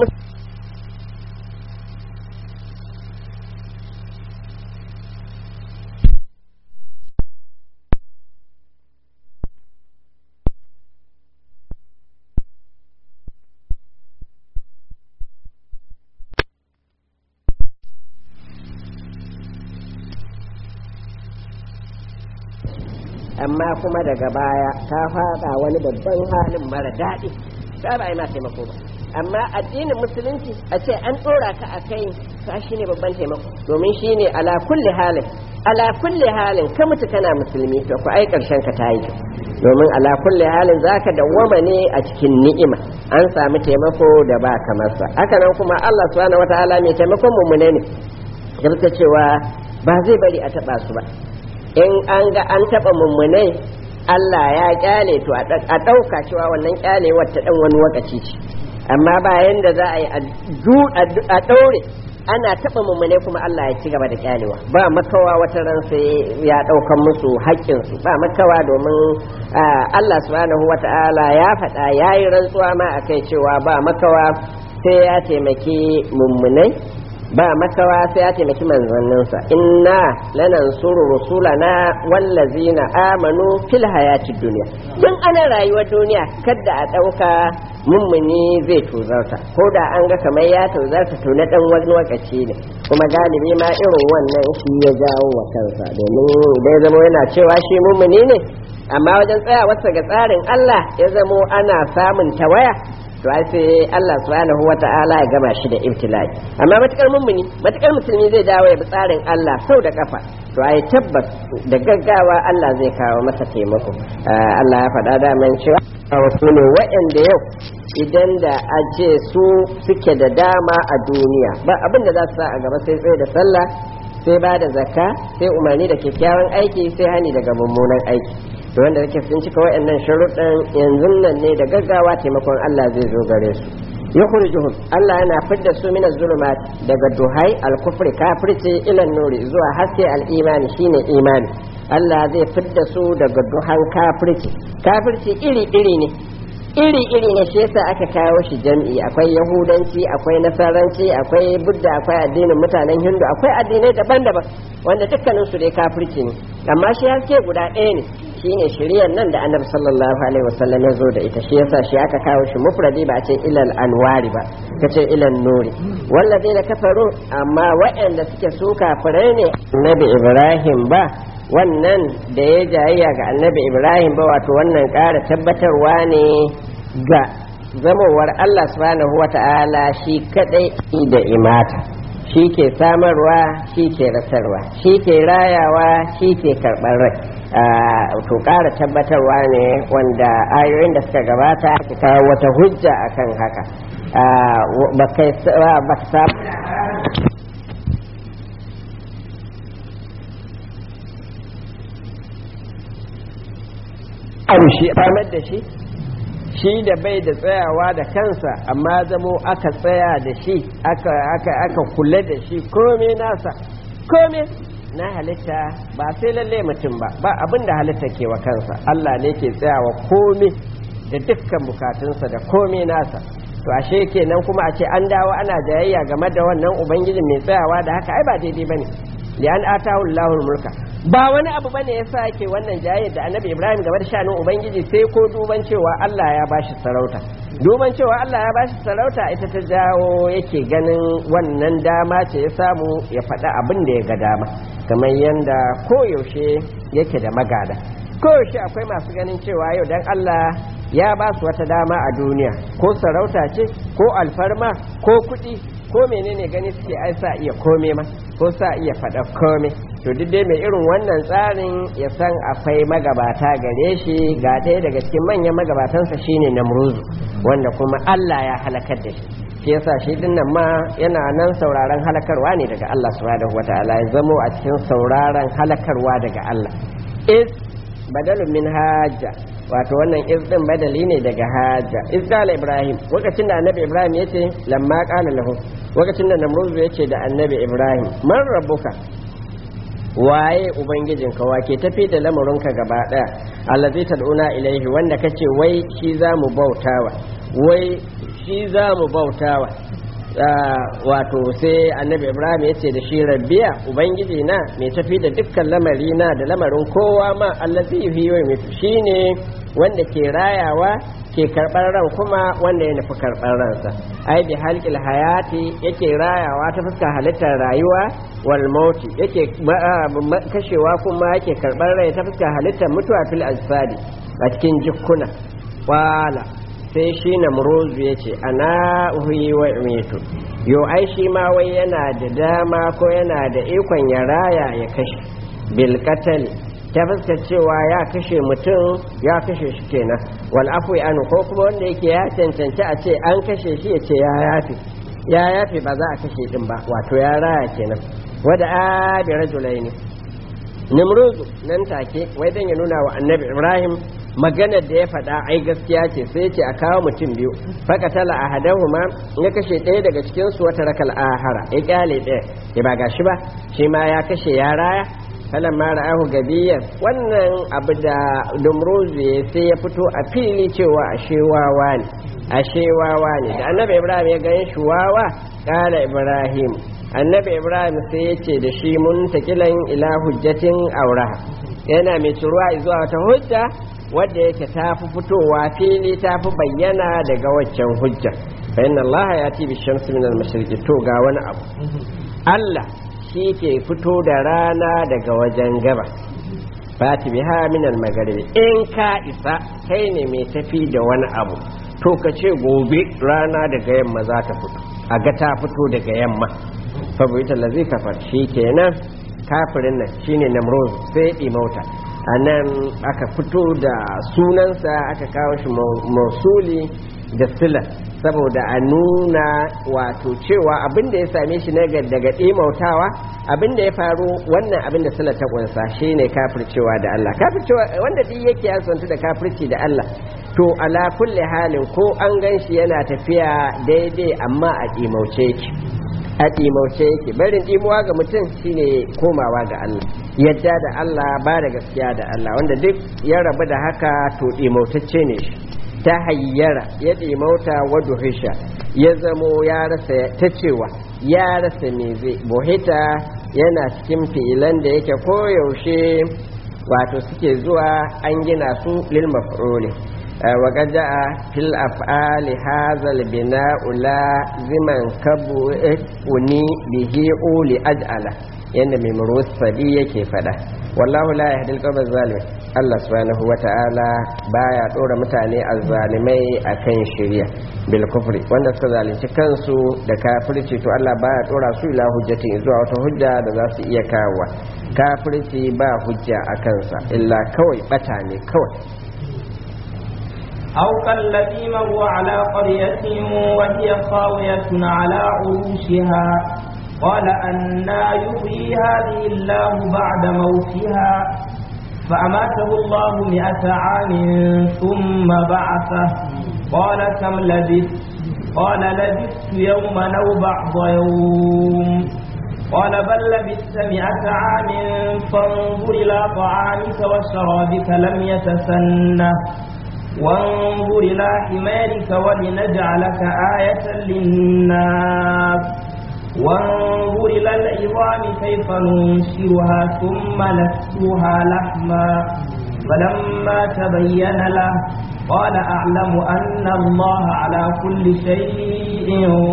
A: amma kuma daga baya ka fada wani babban halin mara daɗi ka ba yi ma taimako ba amma addinin musulunci a ce an ɗora ka a kai ka shi ne babban taimako domin shi ne ala kulli halin ala kulli halin ka mutu kana musulmi to ku ai ƙarshen ka ta yi domin ala kulli halin zaka dawwama ne a cikin ni'ima an samu taimako da ba kamar sa haka nan kuma Allah subhanahu wataala mai taimakon mu ne ne cewa ba zai bari a taba su ba in an ga an taɓa mummunai Allah ya kyale to a ɗauka cewa wannan kyalewar ta ɗan wani wakaci ce amma bayan da za a yi a ɗaure ana taɓa mummunai kuma Allah ya ci gaba da kyalewa ba makawa wata ran sai ya ɗaukan musu haƙƙinsu ba makawa domin Allah subhanahu wa ta'ala ya faɗa ya yi rantsuwa ma a kai cewa ba makawa sai ya taimaki mummunai ba makawa sai ya taimaki manzanninsa inna lanansuru rusulana wallazina amanu fil hayatid dunya tun ana rayuwar duniya kada a dauka mummuni zai tozarta ko da an ga kamar ya tozarta to na dan wani lokaci ne kuma galibi ma irin wannan shi ya jawo wa kansa domin dai zama yana cewa shi mummuni ne amma wajen tsayawarsa ga tsarin Allah ya zamo ana samun tawaya to ai sai Allah subhanahu wata'ala ya gama shi da ibtila'i amma matukar mummuni matukar musulmi zai dawo ya bi tsarin Allah sau da kafa to ai tabbas da gaggawa Allah zai kawo masa taimako Allah ya faɗa da man cewa wasu ne waɗanda yau idan da a ce su suke da dama a duniya ba abin da za su sa a gaba sai tsaye da sallah sai ba da zakka sai umarni da kyakkyawan aiki sai hani daga mummunan aiki da wanda kake sun cika waɗannan sharuɗan yanzu nan ne da gaggawa taimakon Allah zai zo gare su yukhrijuhum Allah yana fidda su min zulumat daga duhai al-kufri kafirci ila nuri zuwa haske al-imani shine imani Allah zai fidda su daga duhan kafirci kafirci iri iri ne iri iri ne shi yasa aka kawo shi jam'i akwai yahudanci akwai nasaranci akwai budda akwai addinin mutanen hindu akwai addinai daban-daban wanda dukkanin su dai kafirci ne amma shi haske guda ɗaya ne shine shiriyar nan da annabi sallallahu alaihi wasallam ya zo da ita shi yasa shi aka kawo shi mufradi ba a ce ilal anwari ba kace ilal nuri wallazina kafaru amma waɗanda suke su kafirai ne annabi ibrahim ba wannan da ya jayayya ga annabi ibrahim ba wato wannan ƙara tabbatarwa ne ga zamowar allah subhanahu wa ta'ala shi kadai da imata shi ke samarwa shi ke rasarwa shi ke rayawa shi ke karɓar rai to ƙara tabbatarwa ne wanda ayoyin da suka gabata ka kawo wata hujja akan haka ba ka abu shi samar da shi shi da bai da tsayawa da kansa amma zamo aka tsaya da shi aka kula da shi kome nasa kome na halitta ba sai lalle mutum ba ba abin da halitta ke wa kansa Allah ne ke tsayawa kome da dukkan bukatunsa da kome nasa to ashe kenan kuma a ce an dawo ana jayayya game da wannan ubangijin mai tsayawa da haka ai ba daidai bane lian atahu Allahul mulka ba wani abu bane yasa yake wannan jayayya da Annabi Ibrahim game da shanin ubangiji sai ko duban cewa Allah ya bashi sarauta duban cewa Allah ya bashi sarauta ita ta jawo yake ganin wannan dama ce ya samu ya faɗa abin da ya ga dama kamar yanda koyaushe yake da magada koyaushe akwai masu ganin cewa yau dan Allah ya ba su wata dama a duniya ko sarauta ce ko alfarma ko kuɗi ko menene gani suke ai sa iya kome ma ko sa iya faɗa kome to duk dai mai irin wannan tsarin ya san akwai magabata gare shi ga ɗaya daga cikin manyan magabatansa shine namruzu wanda kuma Allah ya halakar da shi shi yasa shi dinnan ma yana nan sauraron halakarwa ne daga Allah subhanahu wataala ya zamo a cikin sauraron halakarwa daga Allah is badalun min hajja wato wannan iz din badali ne daga hajja iz qala ibrahim lokacin da annabi ibrahim yace lamma qala lahu lokacin da namrud yace da annabi ibrahim man rabbuka waye ubangijinka wake tafi da lamarinka gaba daya allazi tad'una ilaihi wanda kace wai shi zamu bautawa wai shi zamu bautawa wato sai annabi ibrahim ya ce da shi rabbiya ubangiji na mai tafi da dukkan lamari na da lamarin kowa ma allazi fi yau shine wanda ke rayawa ke karɓar ran kuma wanda ya nufi karɓar ransa ai bi halqil hayati yake rayawa ta fuskar halittar rayuwa wal mauti yake kashewa kuma yake karɓar rai ta fuskar halittar mutuwa fil ajsadi a cikin jikkuna wala sai shi namrozu ya ce ana uhi wa imitu yo ai shi ma wai yana da dama ko yana da ikon ya raya ya kashe bilkatali ta fuskar cewa ya kashe mutum ya kashe shi kenan wal afu anu ko kuma wanda yake ya cancanci a ce an kashe shi ya ce ya yafi ya yafi ba za a kashe din ba wato ya raya kenan wada abi rajulaini nimruzu nan take wai dan ya nuna wa annabi ibrahim maganar da ya faɗa ai gaskiya ce sai ce a kawo mutum biyu fakatala a hadahuma ya kashe ɗaya daga cikin su wata rakal ahara ya kyale ɗaya ya ba gashi ba shi ma ya kashe ya raya falan ma ra'ahu gabiyan wannan abu da dumruzu sai ya fito a fili cewa ashe wawa ne ashe wawa ne da annabi ibrahim ya gani shi wawa kala ibrahim annabi ibrahim sai ya ce da shi mun takilan ila hujjatin auraha yana mai ciruwa zuwa wata hujja wadda yake ta fi fitowa fili ta fi bayyana daga waccan hujja bayan Allah ya ti bi shamsu min al-mashriqi to ga wani abu Allah shi ke fito da rana daga wajen gaba fati biha min al-magharibi in ka isa kai ne mai tafi da wani abu to ka ce gobe rana daga yamma za ta fito a ga ta fito daga yamma fa bai ta lazi kafar shi kenan kafirin nan shine namrud sai ya mauta a nan aka fito da sunansa aka kawo shi mausuli da sila saboda a nuna wato cewa abin da ya same shi na daga ɗimautawa abin da ya faru wannan abin da sila ta ƙunsa shi ne kafircewa da Allah kafircewa wanda duk yake ya santu da kafirci da Allah to ala kulli halin ko an gan shi yana tafiya daidai amma a ɗimauce ki a ɗimauce yake barin ɗimuwa ga mutum shine komawa ga Allah yadda da Allah ba da gaskiya da Allah wanda duk ya rabu da haka to ɗimautacce ne shi ta hayyara ya ɗimauta wadu hisha ya zamo ya rasa ta cewa ya rasa me zai bohita yana cikin fi'ilan da yake koyaushe wato suke zuwa an gina su lil maf'uli وقد جاء في الأفعال هذا البناء لازما كبؤني به أولي أجعله yadda mai murusadi yake fada wallahu la yahdil qawmal zalimin Allah subhanahu wata'ala baya dora mutane azzalimai akan shari'a bil kufri wanda suka zalunci kansu da kafirci to Allah baya dora su ila hujjati zuwa wata hujja da za su iya kawowa kafirci ba hujja a kansa illa kawai bata ne kawai
B: أو كالذي مر على قرية وهي خاوية على عروشها قال أنا يحيي هذه الله بعد موتها فأماته الله مئة عام ثم بعثه قال كم لبثت قال لبثت يوما أو بعض يوم قال بل لبثت مئة عام فانظر إلى طعامك وشرابك لم يتسنه وانظر إلى حمارك ولنجعلك آية للناس وانظر إلى العظام كيف ننشرها ثم نكسوها لحما فلما تبين له قال أعلم أن الله على كل شيء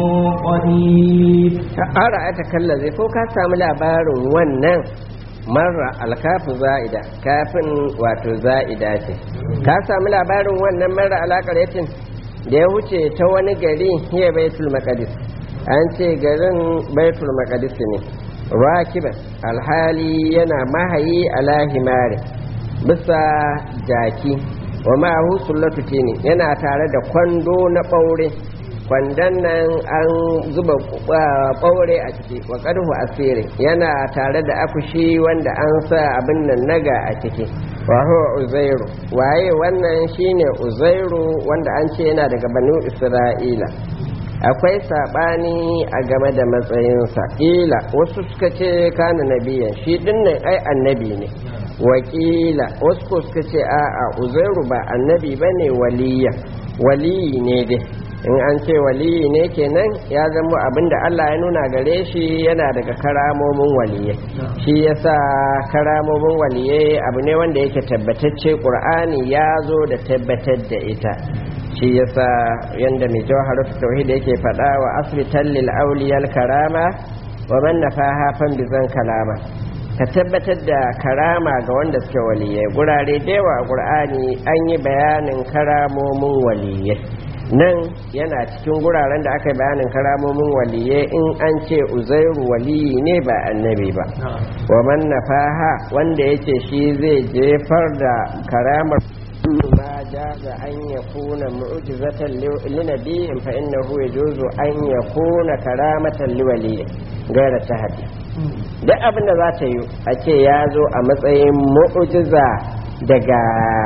B: قدير
A: أرأيتك الذي فوق سامي labarin wannan marra alkafu za'ida kafin wato za'ida ce ka sami labarin wannan marra alaƙar yatin da ya wuce ta wani gari hiya baitul maqdis an ce garin baitul maqdis ne rakiban alhali yana mahayi ala himari bisa jaki wa ma'ahu sullatu tini yana tare da kwando na ɓaure kwandon nan an zuba ɓaure a ciki wa ƙarhu asiri yana tare da akushi wanda an sa abin nan naga a ciki wa huwa uzairu waye wannan shine uzairu wanda an ce yana daga banu isra'ila akwai saɓani a game da matsayinsa ƙila wasu suka ce kana nabiyan shi dinnan ai annabi ne wakila wasu ko suka ce a'a uzairu ba annabi ba ne waliya waliyi ne dai in an ce waliyi ne kenan ya zama abinda Allah ya nuna gare shi yana daga karamomin waliyai shi yasa karamomin waliyai abu ne wanda yake tabbatacce ƙur'ani ya zo da tabbatar da ita shi yasa yanda mai jawharatu tauhid yake faɗa wa asbitan lil awliyal karama wa man nafaha fan bizan kalama ka tabbatar da karama ga wanda suke waliyai gurare da yawa a qur'ani an yi bayanin karamomin waliyai nan yana cikin guraren da aka yi bayanin karamomin waliyai in an ce uzairu waliyi ne ba annabi ba wa man nafaha wanda yace shi zai jefar da karamar ما جاز أن يكون معجزة لنبي فإنه يجوز أن يكون كرامة لولي غير التهدي da abin da za ta yi a ce ya zo a matsayin mu'ujiza daga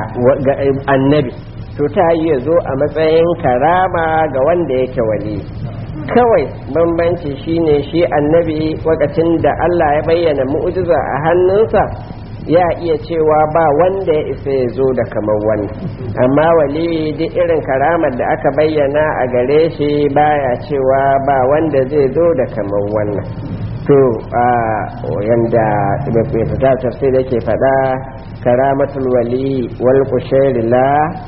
A: annabi to ta yi ya zo a matsayin karama ga wanda yake wali kawai bambanci shine shi annabi wakacin da Allah ya bayyana mu'ujiza a hannunsa ya iya cewa ba wanda ya isa ya zo da kamar wannan amma wali duk irin karamar da aka bayyana a gare shi baya cewa ba wanda zai zo da kamar wannan to a yanda mai fita tafsir yake faɗa karamatul wali wal kushairi la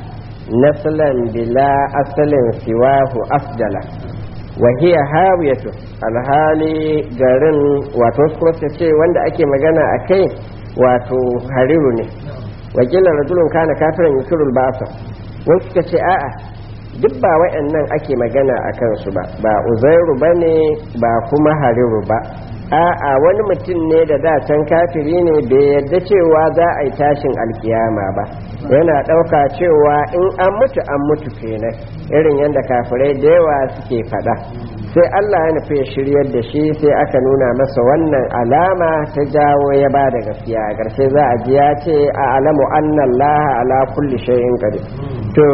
A: naslan bila asalin siwahu afdala wa hiya hawiyatu alhali garin wato kuma ce wanda ake magana a kai wato hariru ne wakilan rajulun kana kafiran yusirul ba'sa wasu suka ce a'a duk ba wayannan ake magana a kansu ba ba uzairu bane ba kuma hariru ba a'a wani mutum ne da da can kafiri ne bai yarda cewa za a yi tashin alkiyama ba yana ɗauka cewa in an mutu an mutu kenan irin yadda kafirai da yawa suke faɗa sai Allah ya nufi shiryar da shi sai aka nuna masa wannan alama ta jawo ya ba da gaskiya a ƙarshe za a ji ya ce a alamu annallaha ala kulli shay'in qadir to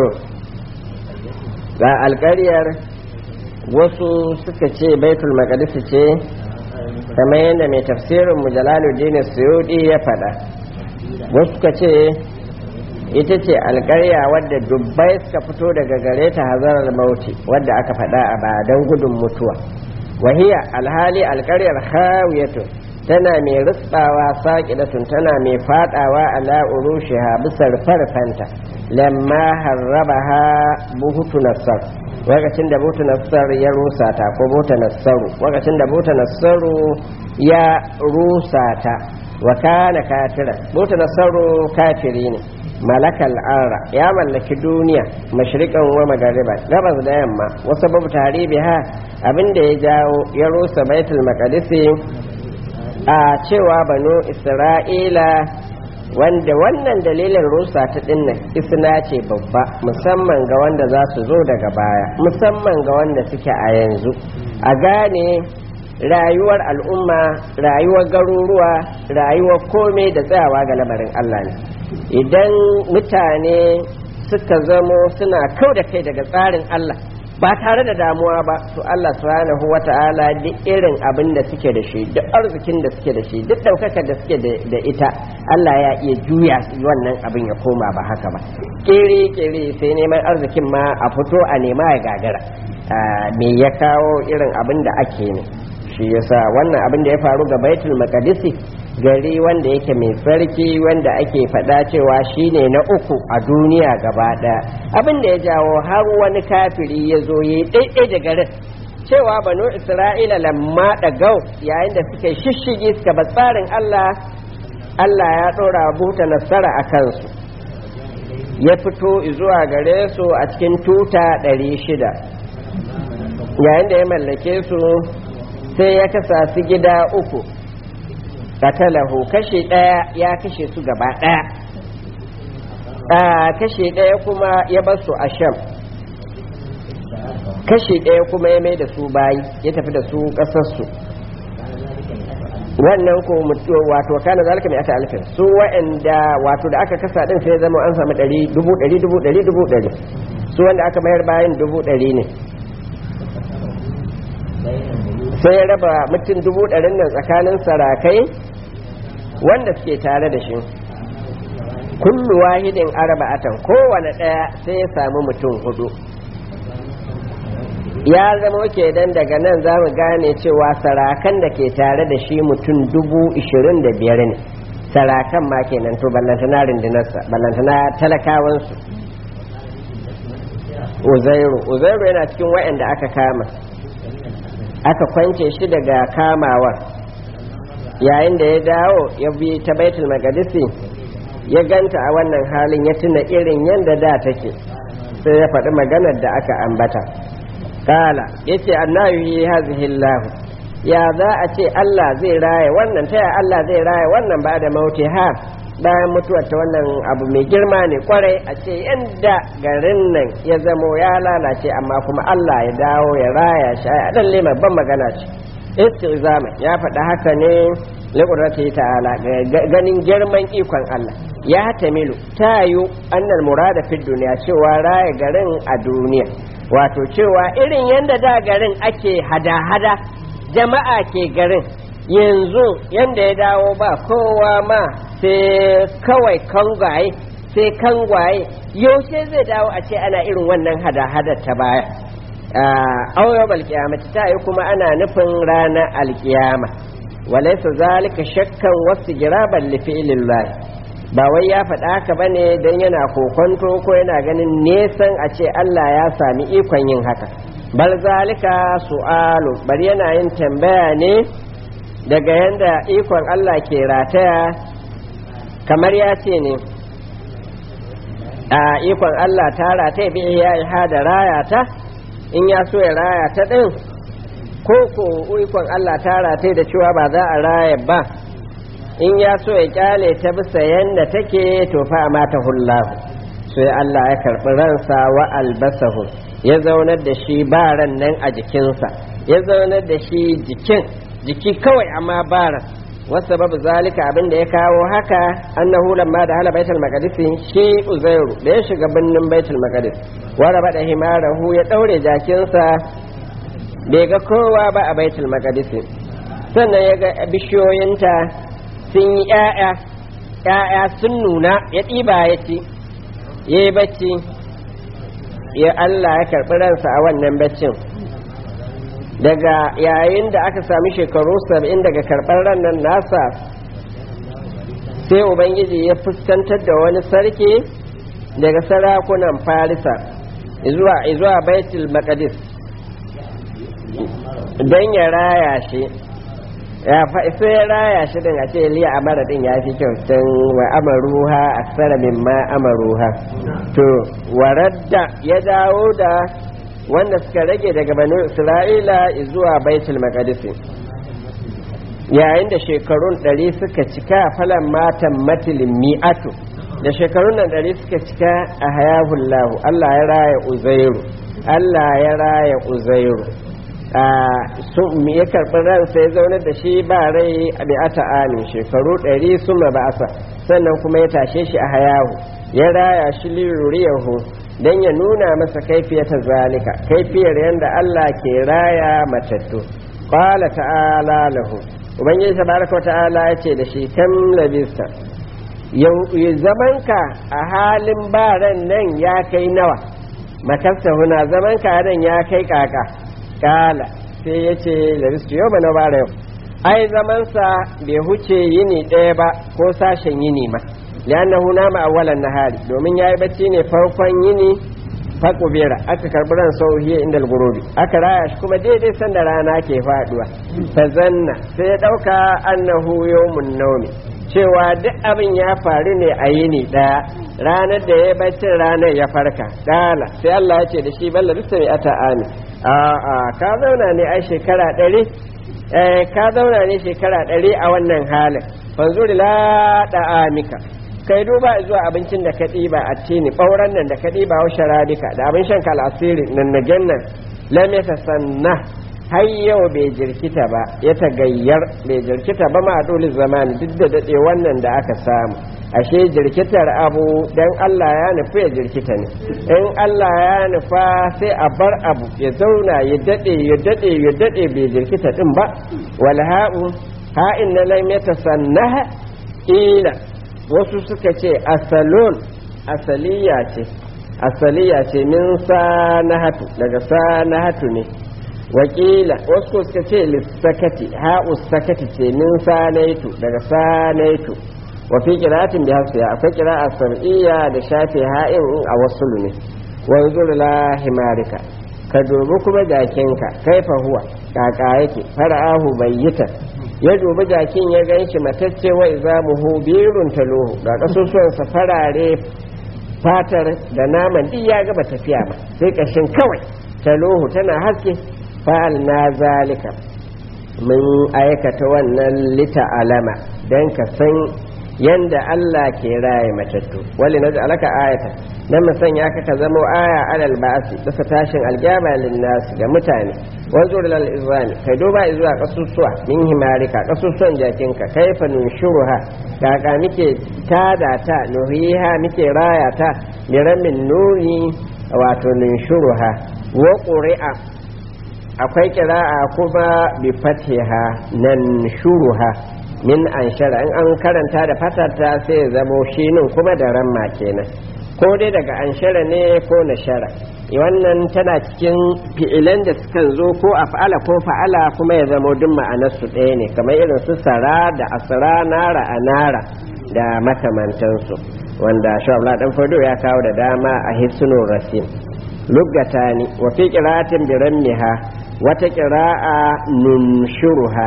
A: ga alƙaryar wasu suka ce baitul maqdis ce kamar yadda mai tafsirin mu jalaluddin suyudi ya faɗa wasu suka ce ita ce alƙarya wadda dubbai suka fito daga gare ta hazarar mauti wadda aka faɗa a ba don gudun mutuwa wahiya alhali alƙaryar hawiyatu tana mai rutsawa saƙidatun tana mai faɗawa ala urushiha bisa farfanta lamma harrabaha buhutu nassar lokacin da buhutu nassar ya rusa ta ko buhutu nassaru lokacin da buhutu nassaru ya rusa ta wa kana kafira buhutu nassaru kafiri ne malakal arra ya mallaki duniya mashriqan wa magariba gabas da yamma wasu babu tarihi ha abinda ya jawo ya rusa baitul maqdis a cewa banu isra'ila wanda wannan dalilin rusa ta dinnan isna ce babba musamman ga wanda za su zo daga baya musamman ga wanda suke a yanzu a gane rayuwar al'umma rayuwar garuruwa rayuwar komai da tsayawa ga lamarin Allah ne idan mutane suka zamo suna kau da kai daga tsarin Allah ba tare da damuwa ba to Allah subhanahu wata'ala duk irin abin da suke da shi duk arzikin da suke da shi duk daukakar da suke da ita Allah ya iya juya wannan abin ya koma ba haka ba kere kere sai neman arzikin ma a fito a nema ya gagara me ya kawo irin abin da ake ne shi yasa wannan abin da ya faru ga baitul maqdisi gari wanda yake mai tsarki wanda ake faɗa cewa shine na uku a duniya gaba ɗaya abin da ya jawo har wani kafiri ya zo ya yi ɗaiɗai da garin cewa banu isra'ila lamma ɗagau yayin da suka shishigi suka ba tsarin allah allah ya ɗora buta nasara a kansu ya fito zuwa gare su a cikin tuta ɗari shida yayin da ya mallake su sai ya kasa su gida uku katalahu kashe ɗaya ya kashe su gaba ɗaya kashe ɗaya kuma ya bar su a sham kashe ɗaya kuma ya mai da su bayi ya tafi da su ƙasarsu wannan ko mutu wato kana zalika mai ata alfin su wa'anda wato da aka kasa din sai zama an samu ɗari dubu ɗari dubu ɗari dubu ɗari su wanda aka mayar bayan dubu ɗari ne sai ya raba mutum dubu ɗarin nan tsakanin sarakai wanda suke tare da shi kullu wahidin arba'atan kowane ɗaya sai ya samu mutum hudu ya zama ke dan daga nan za mu gane cewa sarakan da ke tare da shi mutum dubu ishirin da biyar ne sarakan ma kenan to ballantana rindinarsa ballantana talakawansu uzairu uzairu yana cikin wa'anda aka kama aka kwance shi daga kamawar yayin da ya dawo ya bi ta baitul magadisi ya ganta a wannan halin ya tuna irin yadda da take sai ya faɗi maganar da aka ambata kala ya ce annabi hazihi Allah ya za a ce Allah zai raya wannan taya Allah zai raya wannan ba da mauti ha bayan mutuwar ta wannan abu mai girma ne kwarai a ce yadda garin nan ya zamo ya lalace amma kuma Allah ya dawo ya raya shi a dan babban magana ce istizama ya faɗa haka ne liƙurrati ta'ala ganin girman ikon Allah ya tamilu ta yi annal murada fi duniya cewa raya garin a duniya wato cewa irin yadda da garin ake hada-hada jama'a ke garin yanzu yadda ya dawo ba kowa ma sai kawai kangwaye sai kangwaye yaushe zai dawo a ce ana irin wannan hada-hadar ta baya auyar alkiyamati ta yi kuma ana nufin ranar alkiyama walaisa zalika shakkan wasu giraban lifi'ilillah ba wai ya faɗa haka bane don yana kokonto ko yana ganin nesan a ce Allah ya sami ikon yin haka bal zalika su'alu bari yana yin tambaya ne daga yanda ikon Allah ke rataya kamar ya ce ne a ikon Allah ta rataya bi ya da raya ta in ya so ya raya ta ɗin ko ko ikon Allah ta rataye da cewa ba za a raya ba in ya so ya kyale ta bisa yanda take to fa mata hullahu sai Allah ya karɓi ransa wa albasahu ya zaunar da shi ba ran nan a jikinsa ya zaunar da shi jikin jiki kawai amma ba ran wasu babu zalika abin da ya kawo haka annahu lamma da hala baitul maqdis shi uzairu da ya shiga birnin baitul maqdis wara bada himarahu ya daure jakinsa bai ga kowa ba a baitul maqdis sannan ya ga bishiyoyinta sun yi ƴaƴa ƴaƴa sun nuna ya ɗiba ya ci ya yi bacci ya Allah ya karɓi ransa a wannan baccin daga yayin da aka sami shekaru saba'in daga karɓar rannan nasa sai ubangiji ya fuskantar da wani sarki daga sarakunan farisa zuwa baitul maqdis don ya raya shi ya sai ya raya shi din a ce liya amara din ya fi kyau can wa amaruha aksara mimma amaruha to waradda ya dawo da wanda suka rage daga banu isra'ila zuwa baitul maqdis yayin da shekarun ɗari suka cika falan matan matilin mi'atu da shekarun nan ɗari suka cika a hayahullahu Allah ya raya uzairu Allah ya raya uzairu sun ya karɓi ransa ya zaunar da shi ba rai a bi'ata amin shekaru ɗari sun ba'asa sannan kuma ya tashe shi a hayahu ya raya shi liruriyahu don ya nuna masa kaifiyata zalika kaifiyar yadda Allah ke raya matattu qala ta'ala lahu ubangiji tabaraka ta'ala ya ce da shi kam labista zamanka a halin baran nan ya kai nawa makasta huna zamanka nan ya kai kaka kala sai ya ce labistu yau na bara yau ai zamansa bai huce yini ɗaya ba ko sashen yini ma liannahu nama awwalan nahari domin yayi bacci ne farkon yini fakubera aka karbi ran sauhiya inda gurubi aka raya shi kuma daidai sanda rana ke faduwa fa zanna sai ya dauka annahu yawmun nawmi cewa duk abin ya faru ne a yini daya ranar da ya bacci ranar ya farka dala sai Allah ya ce da shi balla bisa mai ata ami a a ka zauna ne ai shekara ɗari ka zauna ne shekara ɗari a wannan halin fanzuri la amika kai duba zuwa abincin da ka ɗiba a tini ɓauran nan da ka ɗiba wa sharadika da abin shan kalasiri nan na jannan lam sanna har yau bai jirkita ba ya tagayyar bai jirkita ba ma dole zamani duk da daɗe wannan da aka samu ashe jirkitar abu dan Allah ya nufi ya jirkita ne in Allah ya nufa sai a bar abu ya zauna ya daɗe ya daɗe ya daɗe bai jirkita ɗin ba wal ha'u ha'in na lam yatasannaha ila wasu suka ce asalon asaliya ce asaliya ce min sanahatu daga sanahatu ne wakila wasu suka ce lissakati ha'u sakati ce min sanaitu daga sanaitu wa fi qira'atin bi hafsiya akwai qira'a sam'iyya da shafi ha'in a wasu ne wanzur la himarika ka dubi kuma jakinka kaifa huwa kaka yake fara'ahu bayyita ya dubi jakin ya gan shi matacce wa izamuhu birun taluhu ga kasusuwansa farare fatar da naman duk ya gaba tafiya ba sai kashin kawai taluhu tana haske fa'al na zalika mun aikata wannan lita alama don ka san yanda Allah ke raye matattu wali na alaka ayata dan mu sanya ka ka zamo aya alal ba'si bisa tashin aljama linnas ga mutane wanzur lil izami kai duba zuwa kasusuwa min himarika kasusuwan jakinka kaifa nunshuruha kaka muke tada ta nuhiha muke raya ta miramin nuri wato nunshuruha wa qur'a akwai kira'a kuma bi fatiha nan shuruha min an shara in an karanta da fatata sai ya zamo shinin kuma da ramma kenan ko dai daga an shara ne ko na shara wannan tana cikin fi'ilan da sukan zo ko a fa'ala ko fa'ala kuma ya zamo duk ma'anarsu ɗaya ne kamar irin su sara da asra nara a nara da makamantansu wanda shabla dan fado ya kawo da dama a hisnul rasim luggatani wa fi qira'atin bi rammiha wata qira'a nunshuruha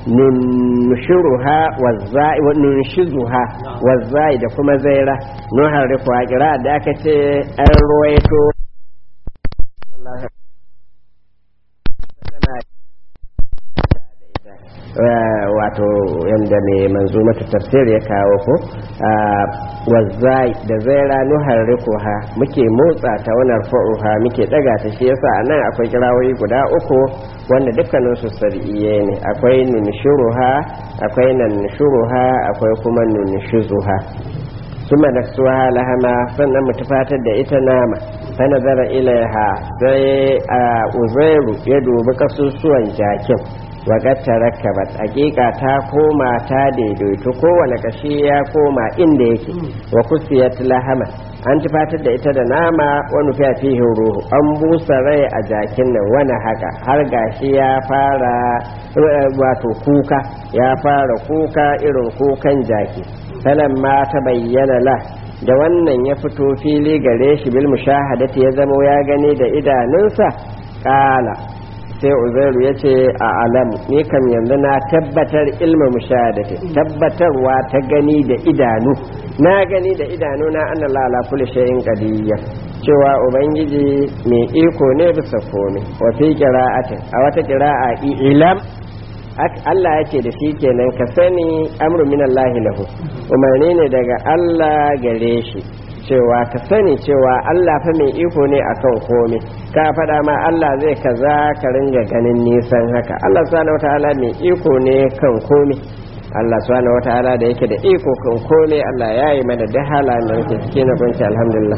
A: nunshuruha wazzai wa nunshizuha wazzai da kuma zaira nun harifu a qira'a da aka ce an ruwaito wato yadda mai manzo mata tafsir ya kawo ko wazzai da zaira nuharrikuha muke motsa ta wannan fa'uha muke daga ta shi yasa anan akwai kirawoyi guda uku wanda dukkanin su sar'iye ne akwai nunshuruha akwai nanshuruha akwai kuma nunshuzuha suma da suwa lahama sannan mu tufatar da ita nama fa nazara ilaiha sai a uzairu ya dubi kasusuwan jakin waƙar tarakkabat hakika ta koma ta daidaito kowane kashi ya koma inda yake wa kusiyat lahama an tufatar da ita da nama wani fiye ruhu an busa rai a jakin nan wani haka har gashi ya fara wato kuka ya fara kuka irin kukan jaki ma ta bayyana la da wannan ya fito fili gare shi bil mushahadati ya zamo ya gani da idanunsa kala sai uzairu ya ce a alamu ni kam yanzu na tabbatar ilma mushahadati tabbatarwa ta gani da idanu na gani da idanu na anna lala kulli shay'in qadiyya cewa ubangiji mai iko ne bisa komai wa fi qira'atin a wata qira'a ilam Allah yake da shi kenan ka sani amru min Allah lahu umarni ne daga Allah gare shi cewa ka sani cewa Allah fa mai iko ne akan komai ka faɗa ma Allah zai kaza ka ringa ganin nisan haka Allah subhanahu wataala mai iko ne kan komai Allah subhanahu wataala da yake da iko kan komai Allah ya yi mana da halayen da muke cikin na kunci alhamdulillah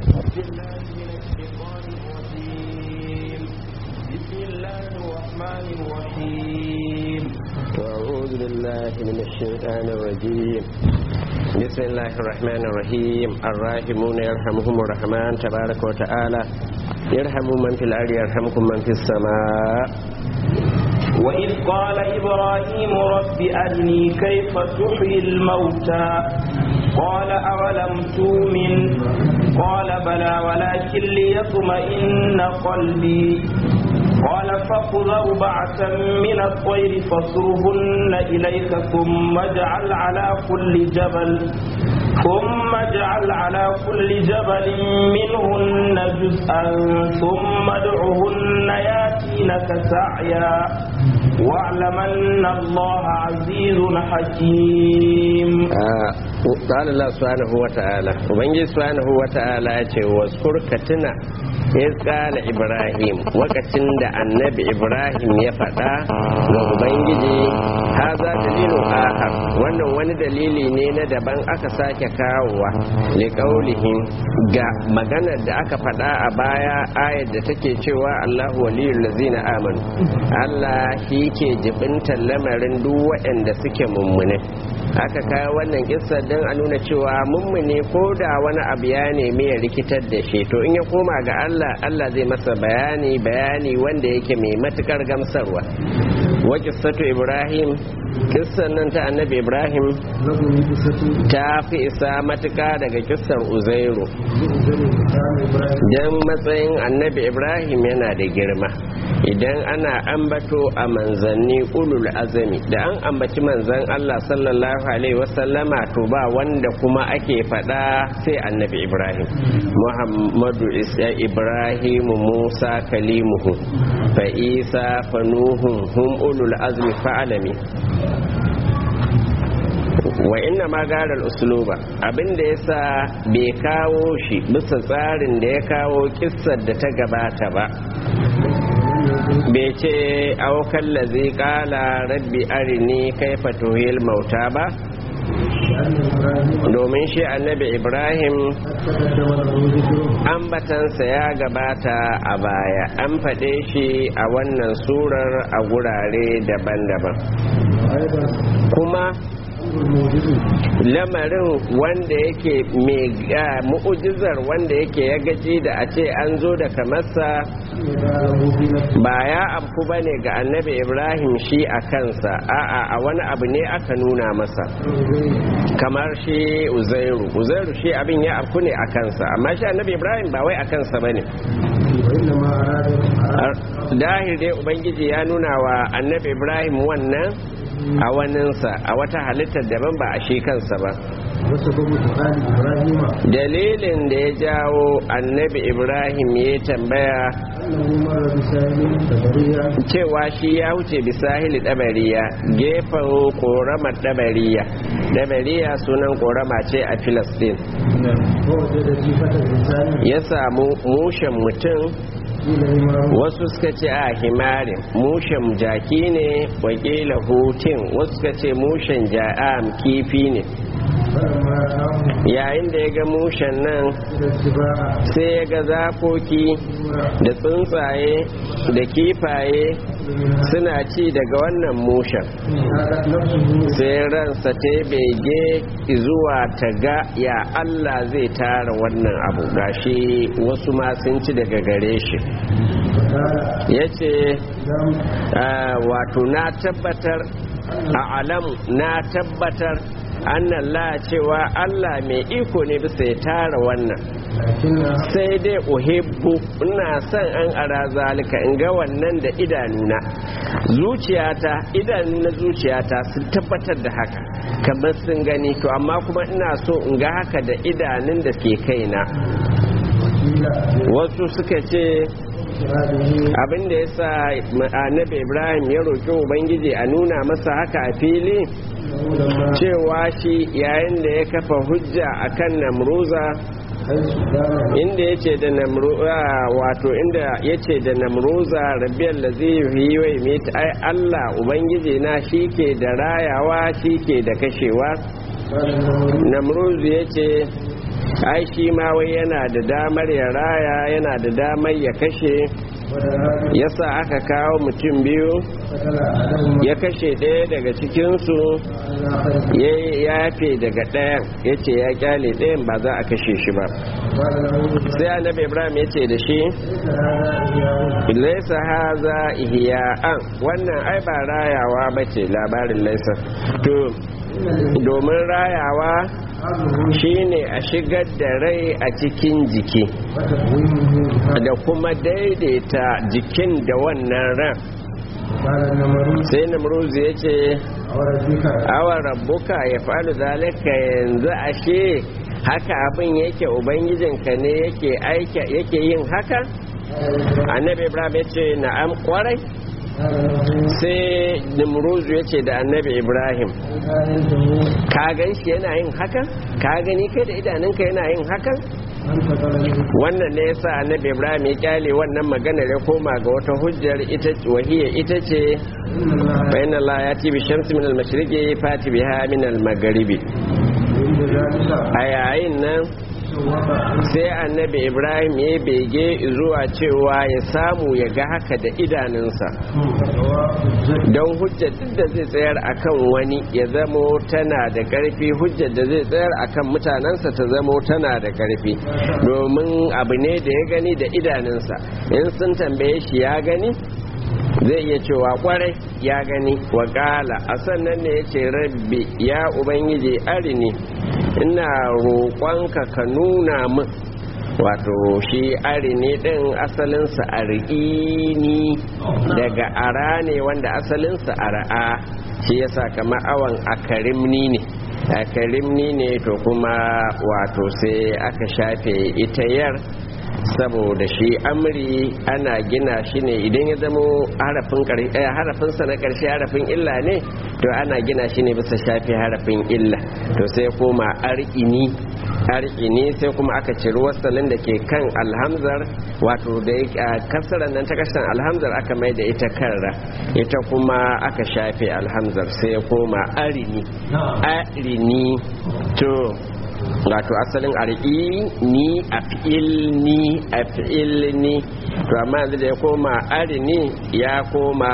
A: أعوذ بالله من الشيطان الرجيم بسم الله الرحمن الرحيم الراحمون يرحمهم الرحمن تبارك وتعالى يرحم من في الأرض يرحمكم من في السماء
B: وإذ قال إبراهيم رب أرني كيف تحيي الموتى قال أولم تؤمن قال بلى ولكن ليطمئن قلبي قال فخذ أربعة من الطير فاصرهن إليك ثم اجعل على كل جبل ثم اجعل على كل جبل منهن جزءا ثم ادعهن ياتينك سعيا واعلم أن الله عزيز حكيم
A: آه. قال الله سبحانه وتعالى ومن سبحانه وتعالى واذكر كتنا إذ قال إبراهيم وقتن da annabi Ibrahim ya faɗa ga Ubangiji haza dalilu ahar wannan wani dalili ne na daban aka sake kawowa liƙaulihim ga maganar da aka faɗa a baya ayar da take cewa Allahu waliyul lazina amanu Allah shi ke jibintar lamarin duk waɗanda suke mummune aka kawo wannan kissa don a nuna cewa mummune ko da wani abu ya nemi ya rikitar da shi to in ya koma ga Allah Allah zai masa bayani bayani wanda yake mai matukar gamsarwa wa kissatu Ibrahim kissan nan ta annabi Ibrahim ta fi isa matuka daga kissar Uzairu dan matsayin annabi Ibrahim yana da girma idan ana ambato a manzanni ulul azami da an ambaci manzan Allah sallallahu alaihi wasallama to ba wanda kuma ake fada sai annabi Ibrahim Muhammadu Isa Ibrahim Musa kalimuhu fa Isa fa Nuhun hum ulul azmi fa alami wa inna ma gara usluba abinda yasa bai kawo shi bisa tsarin da ya kawo kissar da ta gabata ba bai ce aukan lazi kala rabbi arini kaifa tuhil mauta ba domin shi annabi ibrahim ambatansa ya gabata a baya an faɗe shi a wannan surar a gurare daban-daban kuma lamarin wanda yake mai mu'ujizar wanda yake ya gaji da a ce an zo da kamarsa ba ya amfu ba ne ga annabi ibrahim shi a kansa a'a a wani abu ne aka nuna masa kamar shi uzairu uzairu shi abin ya amfu ne a kansa amma shi annabi ibrahim ba wai a kansa ba ne dahir dai ubangiji ya nuna wa annabi ibrahim wannan a waninsa a wata halittar daban ba a shi kansa ba dalilin da ya jawo annabi ibrahim ya tambaya cewa shi ya wuce bisahili dabariya gefen koramar dabariya dabariya sunan korama ce a filistin ya samu mushen mutum wasu suka ce a himarin mushen jaki ne wakila hutun wasu suka ce mushen ja'am kifi ne yayin da ya ga mushen nan sai ya ga zakoki da tsuntsaye da kifaye suna ci daga wannan mushen sai ransa ta bege zuwa ta ga ya Allah zai tara wannan abu gashi wasu ma sun ci daga gare shi ya ce wato na tabbatar a alamu na tabbatar annan la cewa Allah mai iko ne bisa ya tara wannan sai dai uhibbu ina son an ara zalika in ga wannan da idanuna zuciyata idanu na zuciyata sun tabbatar da haka kamar sun gani to amma kuma ina so in ga haka da idanun da ke kaina wasu suka ce abin da ya sa annabi ibrahim ya roƙi ubangiji a nuna masa haka a fili cewa shi yayin da ya kafa hujja akan namruza inda ya ce da namruza wato inda ya ce da namruza rabiyar da zai yi wai mita ai allah ubangiji na shi ke da rayawa shi ke da kashewa namruzu ya ce ai shi ma wai yana da damar ya raya yana da damar ya kashe yasa aka kawo mutum biyu ya kashe ɗaya daga cikinsu ya yafe daga ɗayan ya ce ya kyale ɗayan ba za a kashe shi ba sai annabi ibrahim ya ce da shi laisa haza ihya'an wannan ai ba rayawa ba ce labarin laisa to domin rayawa shine a shigar da rai a cikin jiki da kuma daidaita jikin da wannan ran sai namruzu ya ce awar rabbuka ya faɗi zalika yanzu ashe haka abin yake ubangijinka ne yake yin haka annabi ibrahim ya ce na'am kwarai sai nimruzu ya ce da annabi ibrahim ka gan shi yana yin hakan ka gani kai da idanunka yana yin hakan wannan ne yasa annabi ibrahim ya kyale wannan maganar ya koma ga wata hujjar ita wahiya ita ce bayan Allah ya ti bi shamsi min al-mashriqi fati biha min al-maghribi a yayin nan sai annabi ibrahim ya bege zuwa cewa ya samu ya ga haka da idanunsa don hujjar duk da zai tsayar akan wani ya zamo tana da ƙarfi hujjar da zai tsayar akan mutanensa ta zamo tana da ƙarfi domin abu ne da ya gani da idanunsa in sun tambaye shi ya gani zai iya cewa kwarai ya gani wakala a sannan ne ya ce rabbi ya ubangiji arini ina roƙonka ka nuna min wato shi arini ɗin asalinsa ar'ini daga ara ne wanda asalinsa ara'a shi yasa kama awan akarimni ne akarimni ne to kuma wato sai aka shafe ita yar saboda shi amri ana gina shi ne idan ya zamo harafinsa na ƙarshe harafin illa ne to ana gina shi ne bisa shafi harafin illa to sai koma ar'ini ar'ini sai kuma aka ciri wasalin da ke kan alhamzar wato da kasarar nan ta kashin alhamzar aka mai da ita kanra ita kuma aka shafe alhamzar sai koma arini arini to wato asalin ar'i ni a ni a ni to amma yanzu da ya koma arini ya koma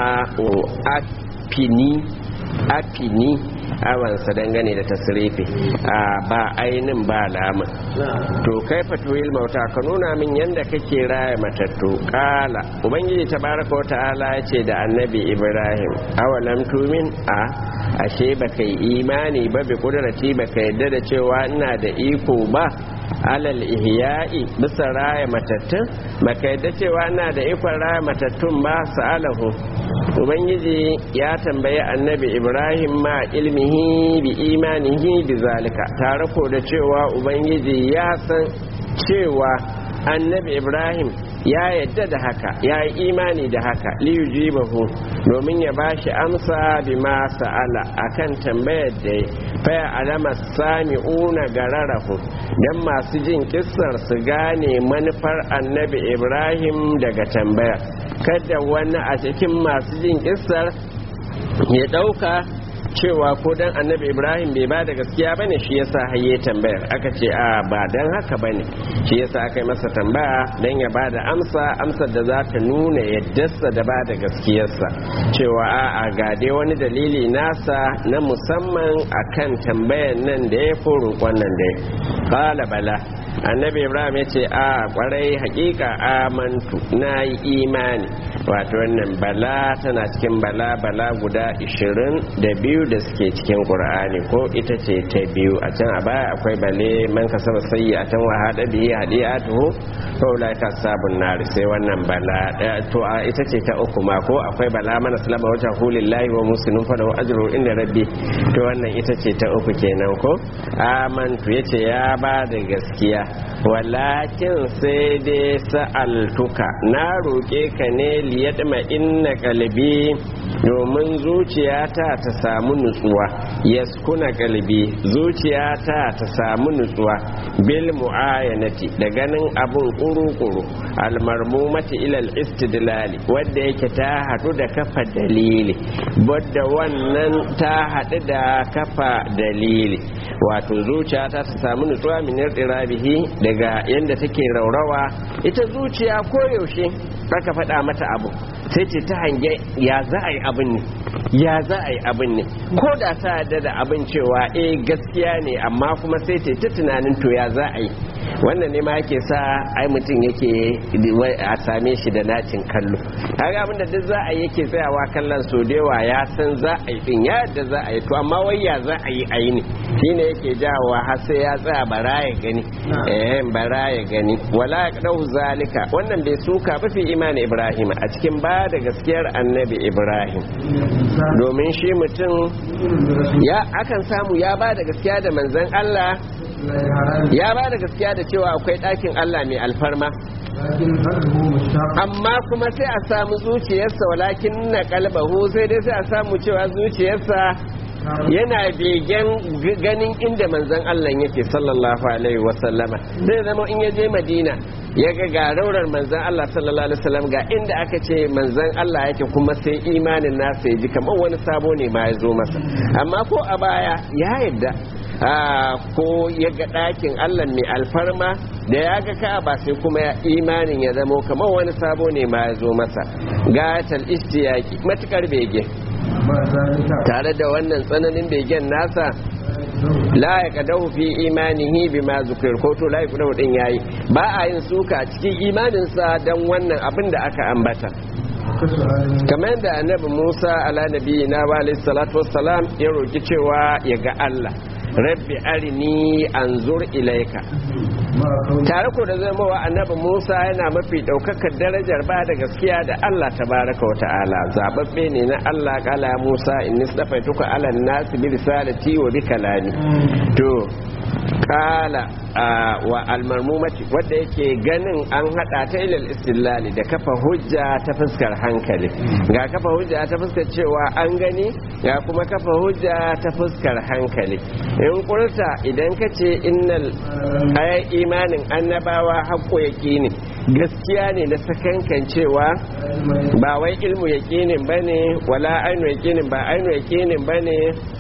A: afini afini awansa dangane da tasirifi ba ainin ba lamun to kai fatuwil mauta ka nuna min yadda kake raya matattu kala ubangiji tabaraka wa ta'ala ya ce da annabi ibrahim awalam tumin a ashe baka yi imani ba bi kudrati baka yadda da cewa ina da iko ba alal ihya'i bisa raya matattun baka yadda cewa ina da ikon raya matattun ba sa'alahu ubangiji ya tambayi annabi ibrahim ma ilmihi bi imanihi bi zalika tare ko da cewa ubangiji ya san cewa annabi ibrahim ya yadda da haka ya yi imani da haka liyujibahu domin ya bashi amsa bima sa'ala akan tambayar da faya alama sami'una gararahu dan masu jin kissar su gane manufar annabi ibrahim daga tambayar kada wani a cikin masu jin kissar ya dauka cewa ko dan annabi ibrahim bai ba da gaskiya bane shi yasa haye tambayar aka ce a ba dan haka bane shi yasa aka yi masa tambaya dan ya ba da amsa amsar da za ta nuna yaddarsa da ba da gaskiyarsa cewa a a ga dai wani dalili nasa na musamman akan tambayar nan da ya fi roƙon nan da ya kala bala annabi ibrahim ya ce a kwarai hakika amantu na yi imani wato wannan bala tana cikin bala bala guda 22 da suke cikin qur'ani ko ita ce ta biyu a can a baya akwai bale man kasaba sayyi a can wa hada bihi hadiyatuhu fa ulai ka sabun nar sai wannan bala to a ita ce ta uku ma ko akwai bala mana salama wajha hulillahi wa muslimin fa lahu ajru inda rabbi to wannan ita ce ta uku kenan ko amantu yace ya ba da gaskiya walakin sai dai sa'altuka na roƙe ka ne liyadma inna kalbi domin zuciyata ta samu nutsuwa yaskuna kalbi zuciyata ta samu nutsuwa bil mu'ayanati da ganin abun kuru-kuru almarmumati ilal istidlali wadda yake ta haɗu da kafa dalili wadda wannan ta haɗu da kafa dalili wato zuciyata ta samu nutsuwa min bihi daga yadda take raurawa ita zuciya koyaushe aka faɗa mata abu sai ce ta hange ya za a yi abin ne ya za a yi abin ne ko da ta yarda da abin cewa eh gaskiya ne amma kuma sai ce ta tunanin to ya za a yi wannan ne ma yake sa ai mutum yake a same shi da nacin kallo kaga abin da duk za a yi yake tsayawa kallon so da yawa ya san za a yi din ya yadda za a yi to amma wai ya za a yi a yi ne shine yake jawowa har sai ya tsaya bara ya gani eh bara ya gani wala yaqdahu zalika wannan bai suka ba fi imani ibrahim a cikin ba da gaskiyar annabi ibrahim domin shi mutum ya akan samu ya ba da gaskiya da manzon Allah ya ba da gaskiya da cewa akwai ɗakin Allah mai alfarma amma kuma sai a samu zuciyarsa walakin na kalbahu sai dai sai a samu cewa zuciyarsa yana begen ganin inda manzon Allah yake sallallahu alaihi wasallama zai zama in ya je madina ya ga ga raurar manzon Allah sallallahu alaihi wasallam ga inda aka ce manzon Allah yake kuma sai imanin nasa ya ji kamar wani sabo ne ma ya zo masa amma ko a baya ya yadda ko ya ga ɗakin Allah mai alfarma da ya ga ka'aba sai kuma ya imanin ya zamo kamar wani sabo ne ma ya zo masa gatal istiyaki matukar bege tare da wannan tsananin begen nasa la ya kadahu fi imanihi bima zukir ko to la ya kadahu din yayi ba a yin suka cikin imaninsa dan wannan abin da aka ambata kamar da annabi Musa ala nabiyina wa alayhi salatu wassalam ya roki cewa ya ga Allah rabbi arini anzur ilaika tare ko da zama wa annabi Musa yana mafi daukakar darajar ba da gaskiya da Allah tabaraka wa ta'ala zababbe ne na Allah kala Musa inni safaituka ala nas bi risalati wa bi kalami to kala wa almarmumati wadda yake ganin an hada ta ilal istilali da kafa hujja ta fuskar hankali ga kafa hujja ta fuskar cewa an gani ga kuma kafa hujja ta fuskar hankali in kurta idan ka ce innal ayat imanin annabawa haƙƙo yaƙini gaskiya ne na sakankan cewa ba wai ilmu yaƙinin bane wala ainu yaƙinin ba ainu yaƙinin bane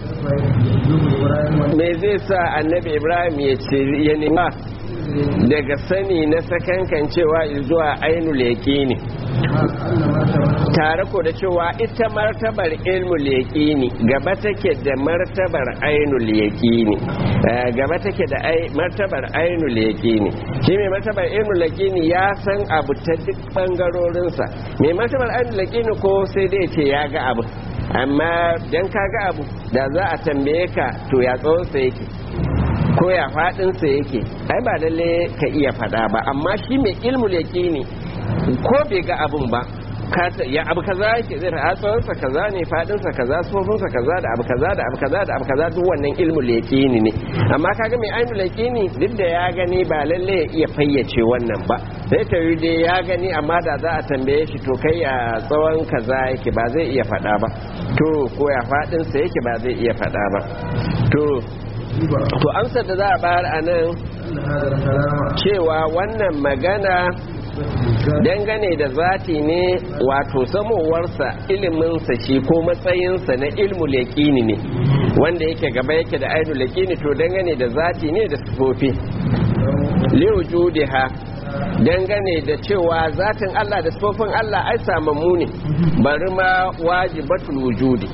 A: me zai sa annabi ibrahim ya ce ya nema daga sani na sakankan cewa zuwa ainul yaqini tare ko da cewa ita martabar ilmul yaqini gaba take da martabar ainul yaqini gaba take da martabar ainul yaqini shi mai martabar ilmul yaqini ya san abu ta duk bangarorinsa mai martabar ainul yaqini ko sai dai ce ya ga abu amma dan ka ga abu da za a tambaye ka to ya tsawonsa yake ko ya faɗinsa yake ai ba lalle ka iya faɗa ba amma shi mai ilmul yaqini ko bai ga abun ba ya abu kaza yake zai ta tsawonsa kaza ne fadinsa kaza tsofinsa kaza da abu kaza da abu kaza da abu kaza duk wannan ilmu leƙini ne amma kaga mai ainu leƙini duk da ya gani ba lalle ya iya fayyace wannan ba sai ta yi dai ya gani amma da za a tambaye shi to kai ya tsawon kaza yake ba zai iya faɗa ba to ko ya fadinsa yake ba zai iya faɗa ba to to amsar da za a bayar a nan cewa wannan magana dangane da zati ne wato samowarsa iliminsa shi ko matsayinsa na ilmu leƙini ne wanda yake gaba yake da ainu leƙini to dangane da zati ne da sufofi liwujudiha dangane da cewa zatin Allah da sufofin Allah ai samammu ne bari ma wajibatul wujudi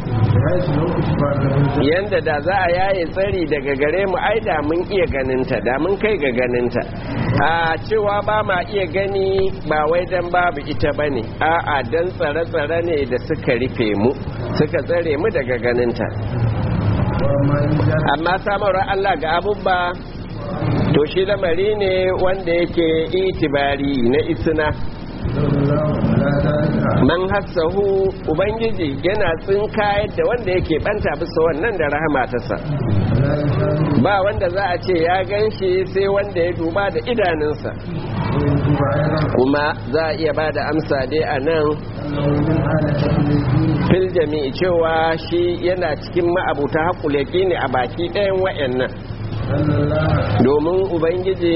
A: yanda da za a yaye tsari daga gare mu ai da mun iya ganinta da mun kai ga ganinta a cewa ba ma iya gani ba wai dan babu ita bane a'a dan tsare-tsare ne da suka rufe mu suka tsare mu daga ganinta amma samarwar Allah ga abubba to shi lamari ne wanda yake itibari na isna man hassahu ubangiji yana tsinkayar da wanda yake banta bisa wannan da rahama tasa ba wanda za a ce ya gan shi sai wanda ya duba da idanunsa kuma za a iya ba da amsa dai a nan fil jami'i cewa shi yana cikin ma'abuta haƙulaki ne a baki ɗayan wa'annan domin ubangiji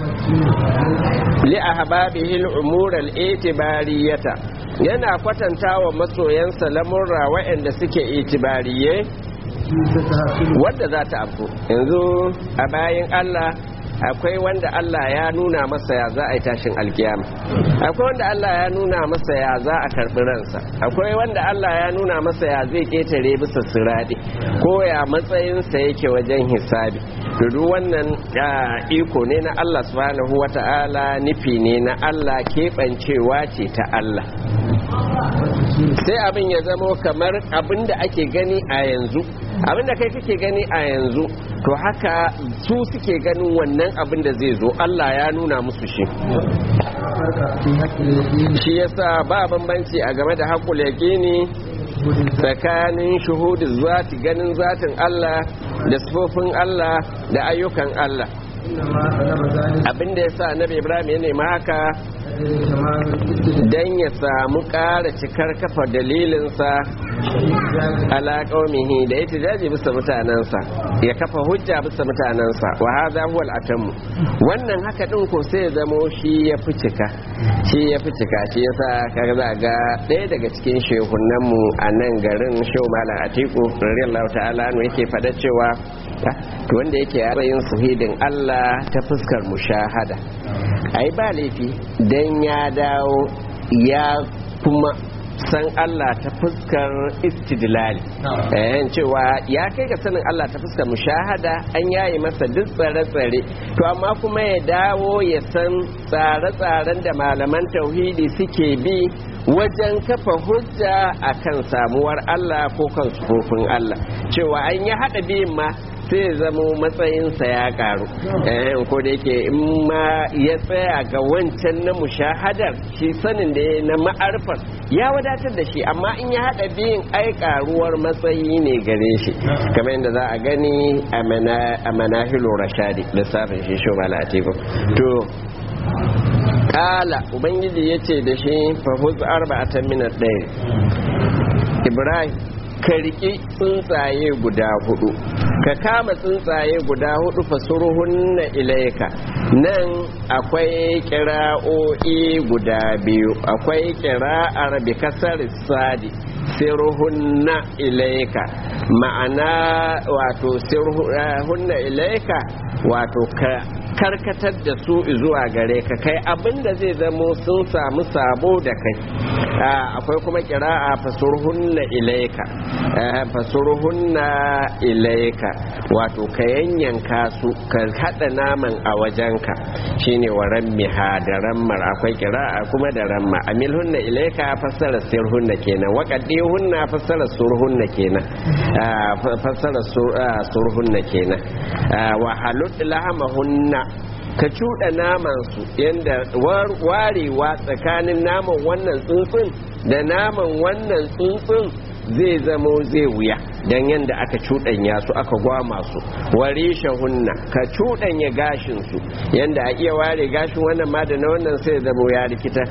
A: li ahbabihi al-umur al-itibariyata yana kwatanta wa masoyansa lamurra waɗanda suke itibariye wanda za ta afko yanzu a bayan Allah akwai wanda Allah ya nuna masa ya za a yi tashin alkiyama akwai wanda Allah ya nuna masa ya za a karɓi ransa akwai wanda Allah ya nuna masa ya zai ƙetare bisa sirade ko ya matsayinsa yake wajen hisabi duk wannan iko ne na Allah subhanahu wata'ala nufi ne na Allah keɓancewa ce ta Allah sai abin ya zamo kamar abin da ake gani a yanzu abin da kai kake gani a yanzu to haka su suke ganin wannan abin da zai zo Allah ya nuna musu shi shi yasa ba bambanci a game da haƙul yaƙini tsakanin shuhudu zati ganin zatin Allah da sifofin Allah da ayyukan Allah abinda ya sa nabi ibrahim ya nema haka don ya samu ƙara cikar kafa dalilinsa ala qaumihi da ita jaji bisa mutanensa ya kafa hujja bisa mutanensa wa hadha huwa al-atammu wannan haka din ko sai ya zamo shi ya fi cika shi ya fi cika shi yasa kaga za ga ɗaya daga cikin shehunan mu a nan garin shehu malam atiku radiyallahu ta'ala anhu yake fada cewa to wanda yake yin suhidin Allah ta fuskar mushahada ai ba laifi dan ya dawo ya kuma san Allah ta fuskar istidlali eh cewa ya kai ga sanin Allah ta fuskar mushahada an yayi masa duk tsare-tsare to amma kuma ya dawo ya san tsare-tsaren da malaman tauhidi suke bi wajen kafa hujja akan samuwar Allah ko kan sufofin Allah cewa an yi hada biyun ma sai zamo matsayinsa ya karu ko da yake in ma ya tsaya ga wancan na mushahadar shi sanin da ya na ma'arfar ya wadatar da shi amma in ya haɗa biyun ai karuwar matsayi ne gare shi kamar yadda za a gani a manahilo rashadi lissafin shi shi mala to kala ubangiji ya ce da shi fahuz arba'atan minat ɗaya ibrahim ka riƙi tsuntsaye guda hudu ka kama tsuntsaye guda hudu fasuruhunna ilaika nan akwai kira'o'i guda biyu akwai kira'ar bi kasar sadi sirhunna ilaika ma'ana wato sirhunna ilaika wato ka karkatar da su zuwa gare ka kai abinda zai zamo sun samu sabo da kai akwai kuma kira'a fasurhunna ilaika fasurhunna ilaika wato ka yanyanka su ka hada naman a wajenka shine wa rammiha da rammar akwai kira'a kuma da ramma amilhunna ilaika fassara sirhunna kenan wa hunna fassara surhunna kenan fassara surhunna kenan wa halut lahamahunna ka cuɗa naman su yadda warewa tsakanin naman wannan tsuntsun da naman wannan tsuntsun zai zamo zai wuya don yadda aka cuɗanya su aka gwama su ware shahunna ka cuɗanya gashinsu yadda a iya ware gashin wannan ma da na wannan sai zamo ya rikita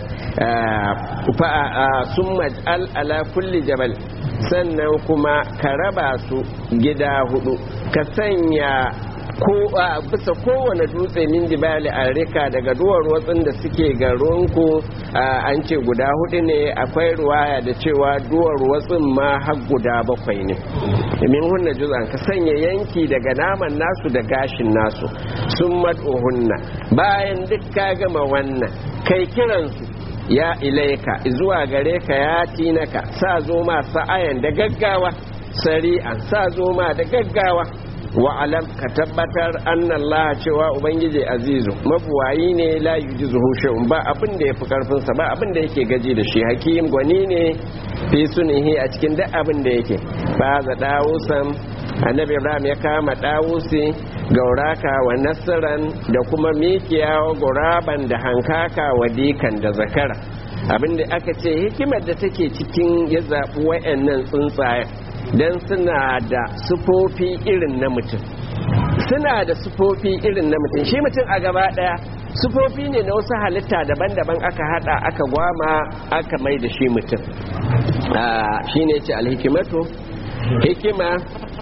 A: sun maj'al ala kulli jabal sannan kuma ka raba su gida hudu ka sanya ko a bisa kowane dutse min jibali a rika daga duwar watsin da suke garinku an ce guda hudu ne akwai ruwaya da cewa duwar watsin ma har guda bakwai ne min hunna juz'an ka sanya yanki daga naman nasu da gashin nasu sun hunna bayan duk ka gama wannan kai kiransu ya ilaika zuwa gare ka ya tinaka sa zo ma sa'ayan da gaggawa sari'an sa zo ma da gaggawa wa'alam ka tabbatar annan cewa ubangiji azizu mabuwayi ne la yujizuhu shay'un ba abin da yafi karfin sa ba abin da yake gaji da shi hakim gwani ne fi sunihi a cikin duk abin da yake ba za dawusan annabi ibrahim ya kama dawusi gauraka wa nasaran da kuma mikiya guraban da hankaka wa dikan da zakara abinda aka ce hikimar da take cikin ya zaɓi wa'annan tsuntsayen don suna da sufofi irin na mutum suna da sufofi irin na mutum shi mutum a gaba daya sufofi ne na wasu halitta daban-daban aka hada aka gwama aka mai da shi mutum shi ne ce alhikimatu hikima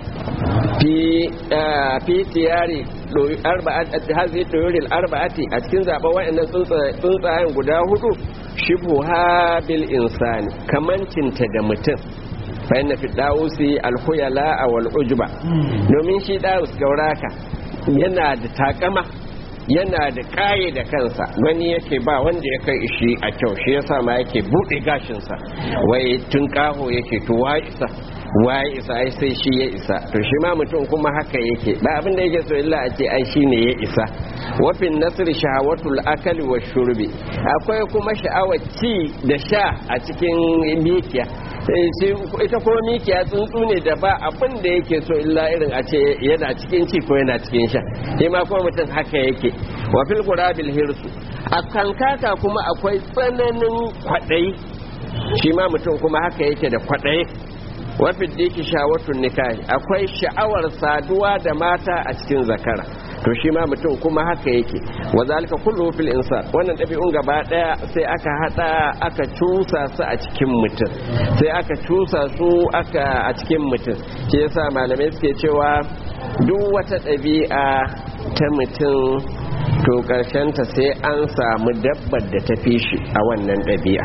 A: fi tiyari hazi ɗoyorin arba'ati a cikin zaɓen wa'annan tsuntsayen guda hudu shibu habil insani kamancinta da mutum fa'in fi dawusi alhuyala a wal'ujuba domin shi dawus gauraka yana da takama yana da kaye da kansa gani yake ba wanda ya kai shi a kyau shi yasa ma yake buɗe gashinsa wai tun kaho yake to wa isa wa isa ai sai shi ya isa to shi ma mutum kuma haka yake ba abin da yake so illa a ce ai shi ne ya isa wafin nasir shahawatul akali wa shurbi akwai kuma sha'awar ci da sha a cikin mikiya ita kuma mikiya tsuntsu ne da ba abin da yake so illa irin a ce yana cikin ci ko yana cikin sha shi ma kuma mutum haka yake wa fil qurabil hirsu a kankaka kuma akwai tsananin kwaɗayi shi ma mutum kuma haka yake da kwaɗayi wa fil diki shawatun nikahi akwai sha'awar saduwa da mata a cikin zakara to shi ma mutum kuma haka yake wa zalika kullu fil insan wannan dabi'un gaba daya sai aka hada aka cusa su a cikin mutum sai aka cusa su aka a cikin mutum shi yasa malamai suke cewa duk wata ɗabi'a ta mutum to ta sai an samu dabbar da ta fi shi a wannan ɗabi'a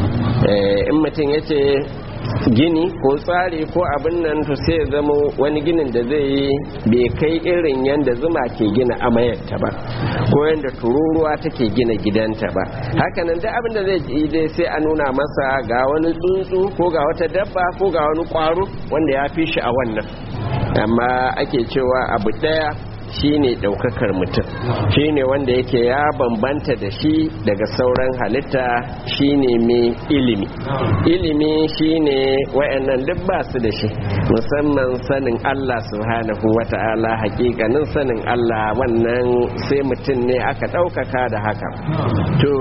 A: in mutum ya ce gini ko tsari ko abin nan to sai ya zama wani ginin da zai yi bai kai irin yadda zuma ke gina amayarta ba ko yadda tururuwa take gina gidanta ba hakanan da abin da zai yi dai sai a nuna masa ga wani tsuntsu ko ga wata dabba ko ga wani kwaro wanda ya fi shi a wannan amma ake cewa abu daya shine daukakar mutum shine wanda yake ya bambanta da shi daga sauran halitta shine mai ilimi ilimi shine wayannan duk ba su da shi musamman sanin Allah subhanahu wata'ala hakikanin sanin Allah wannan sai mutum ne aka daukaka da haka to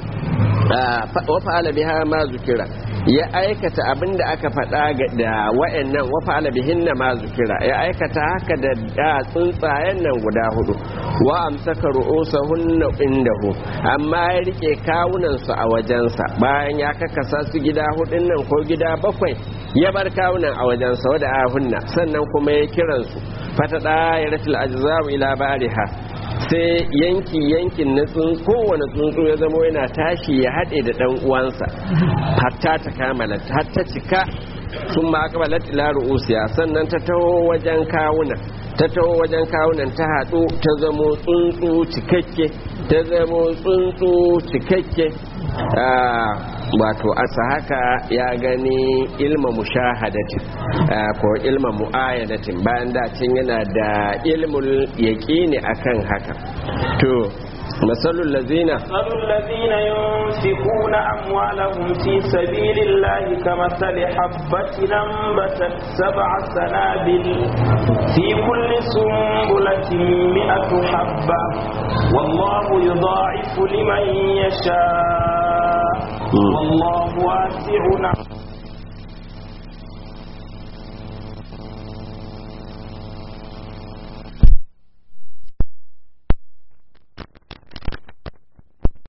A: wa fa'ala biha ma zukira ya aikata abin da aka faɗa da wa'annan wa fa'ala bihinna ma zukira ya aikata haka da tsuntsayen nan guda hudu wa amsaka ru'usahunna indahu amma ya rike kawunan su a wajensa bayan ya kakasa su gida hudun nan ko gida bakwai ya bar kawunan a wajensa wada ahunna sannan kuma ya kiransu fata da ya rasul ajza'u ila bariha sai yanki yankin na kowane tsuntsu ya zama yana tashi ya haɗe da ɗan uwansa hatta ta kamala hatta cika sun ma aka balat ila ru'usiya sannan ta taho wajen kawunan ta taho wajen kawunan ta haɗu ta zamo tsuntsu cikakke ta zamo tsuntsu cikakke wato asa haka ya gani ilma mushahadatin ko ilma mu'ayadatin bayan da can yana da ilmul yaqini akan haka to مثل الذين
B: مثل الذين ينفقون أموالهم في سبيل الله كمثل حبة أنبتت سبع سنابل في كل سنبلة مئة حبة والله يضاعف لمن يشاء والله واسع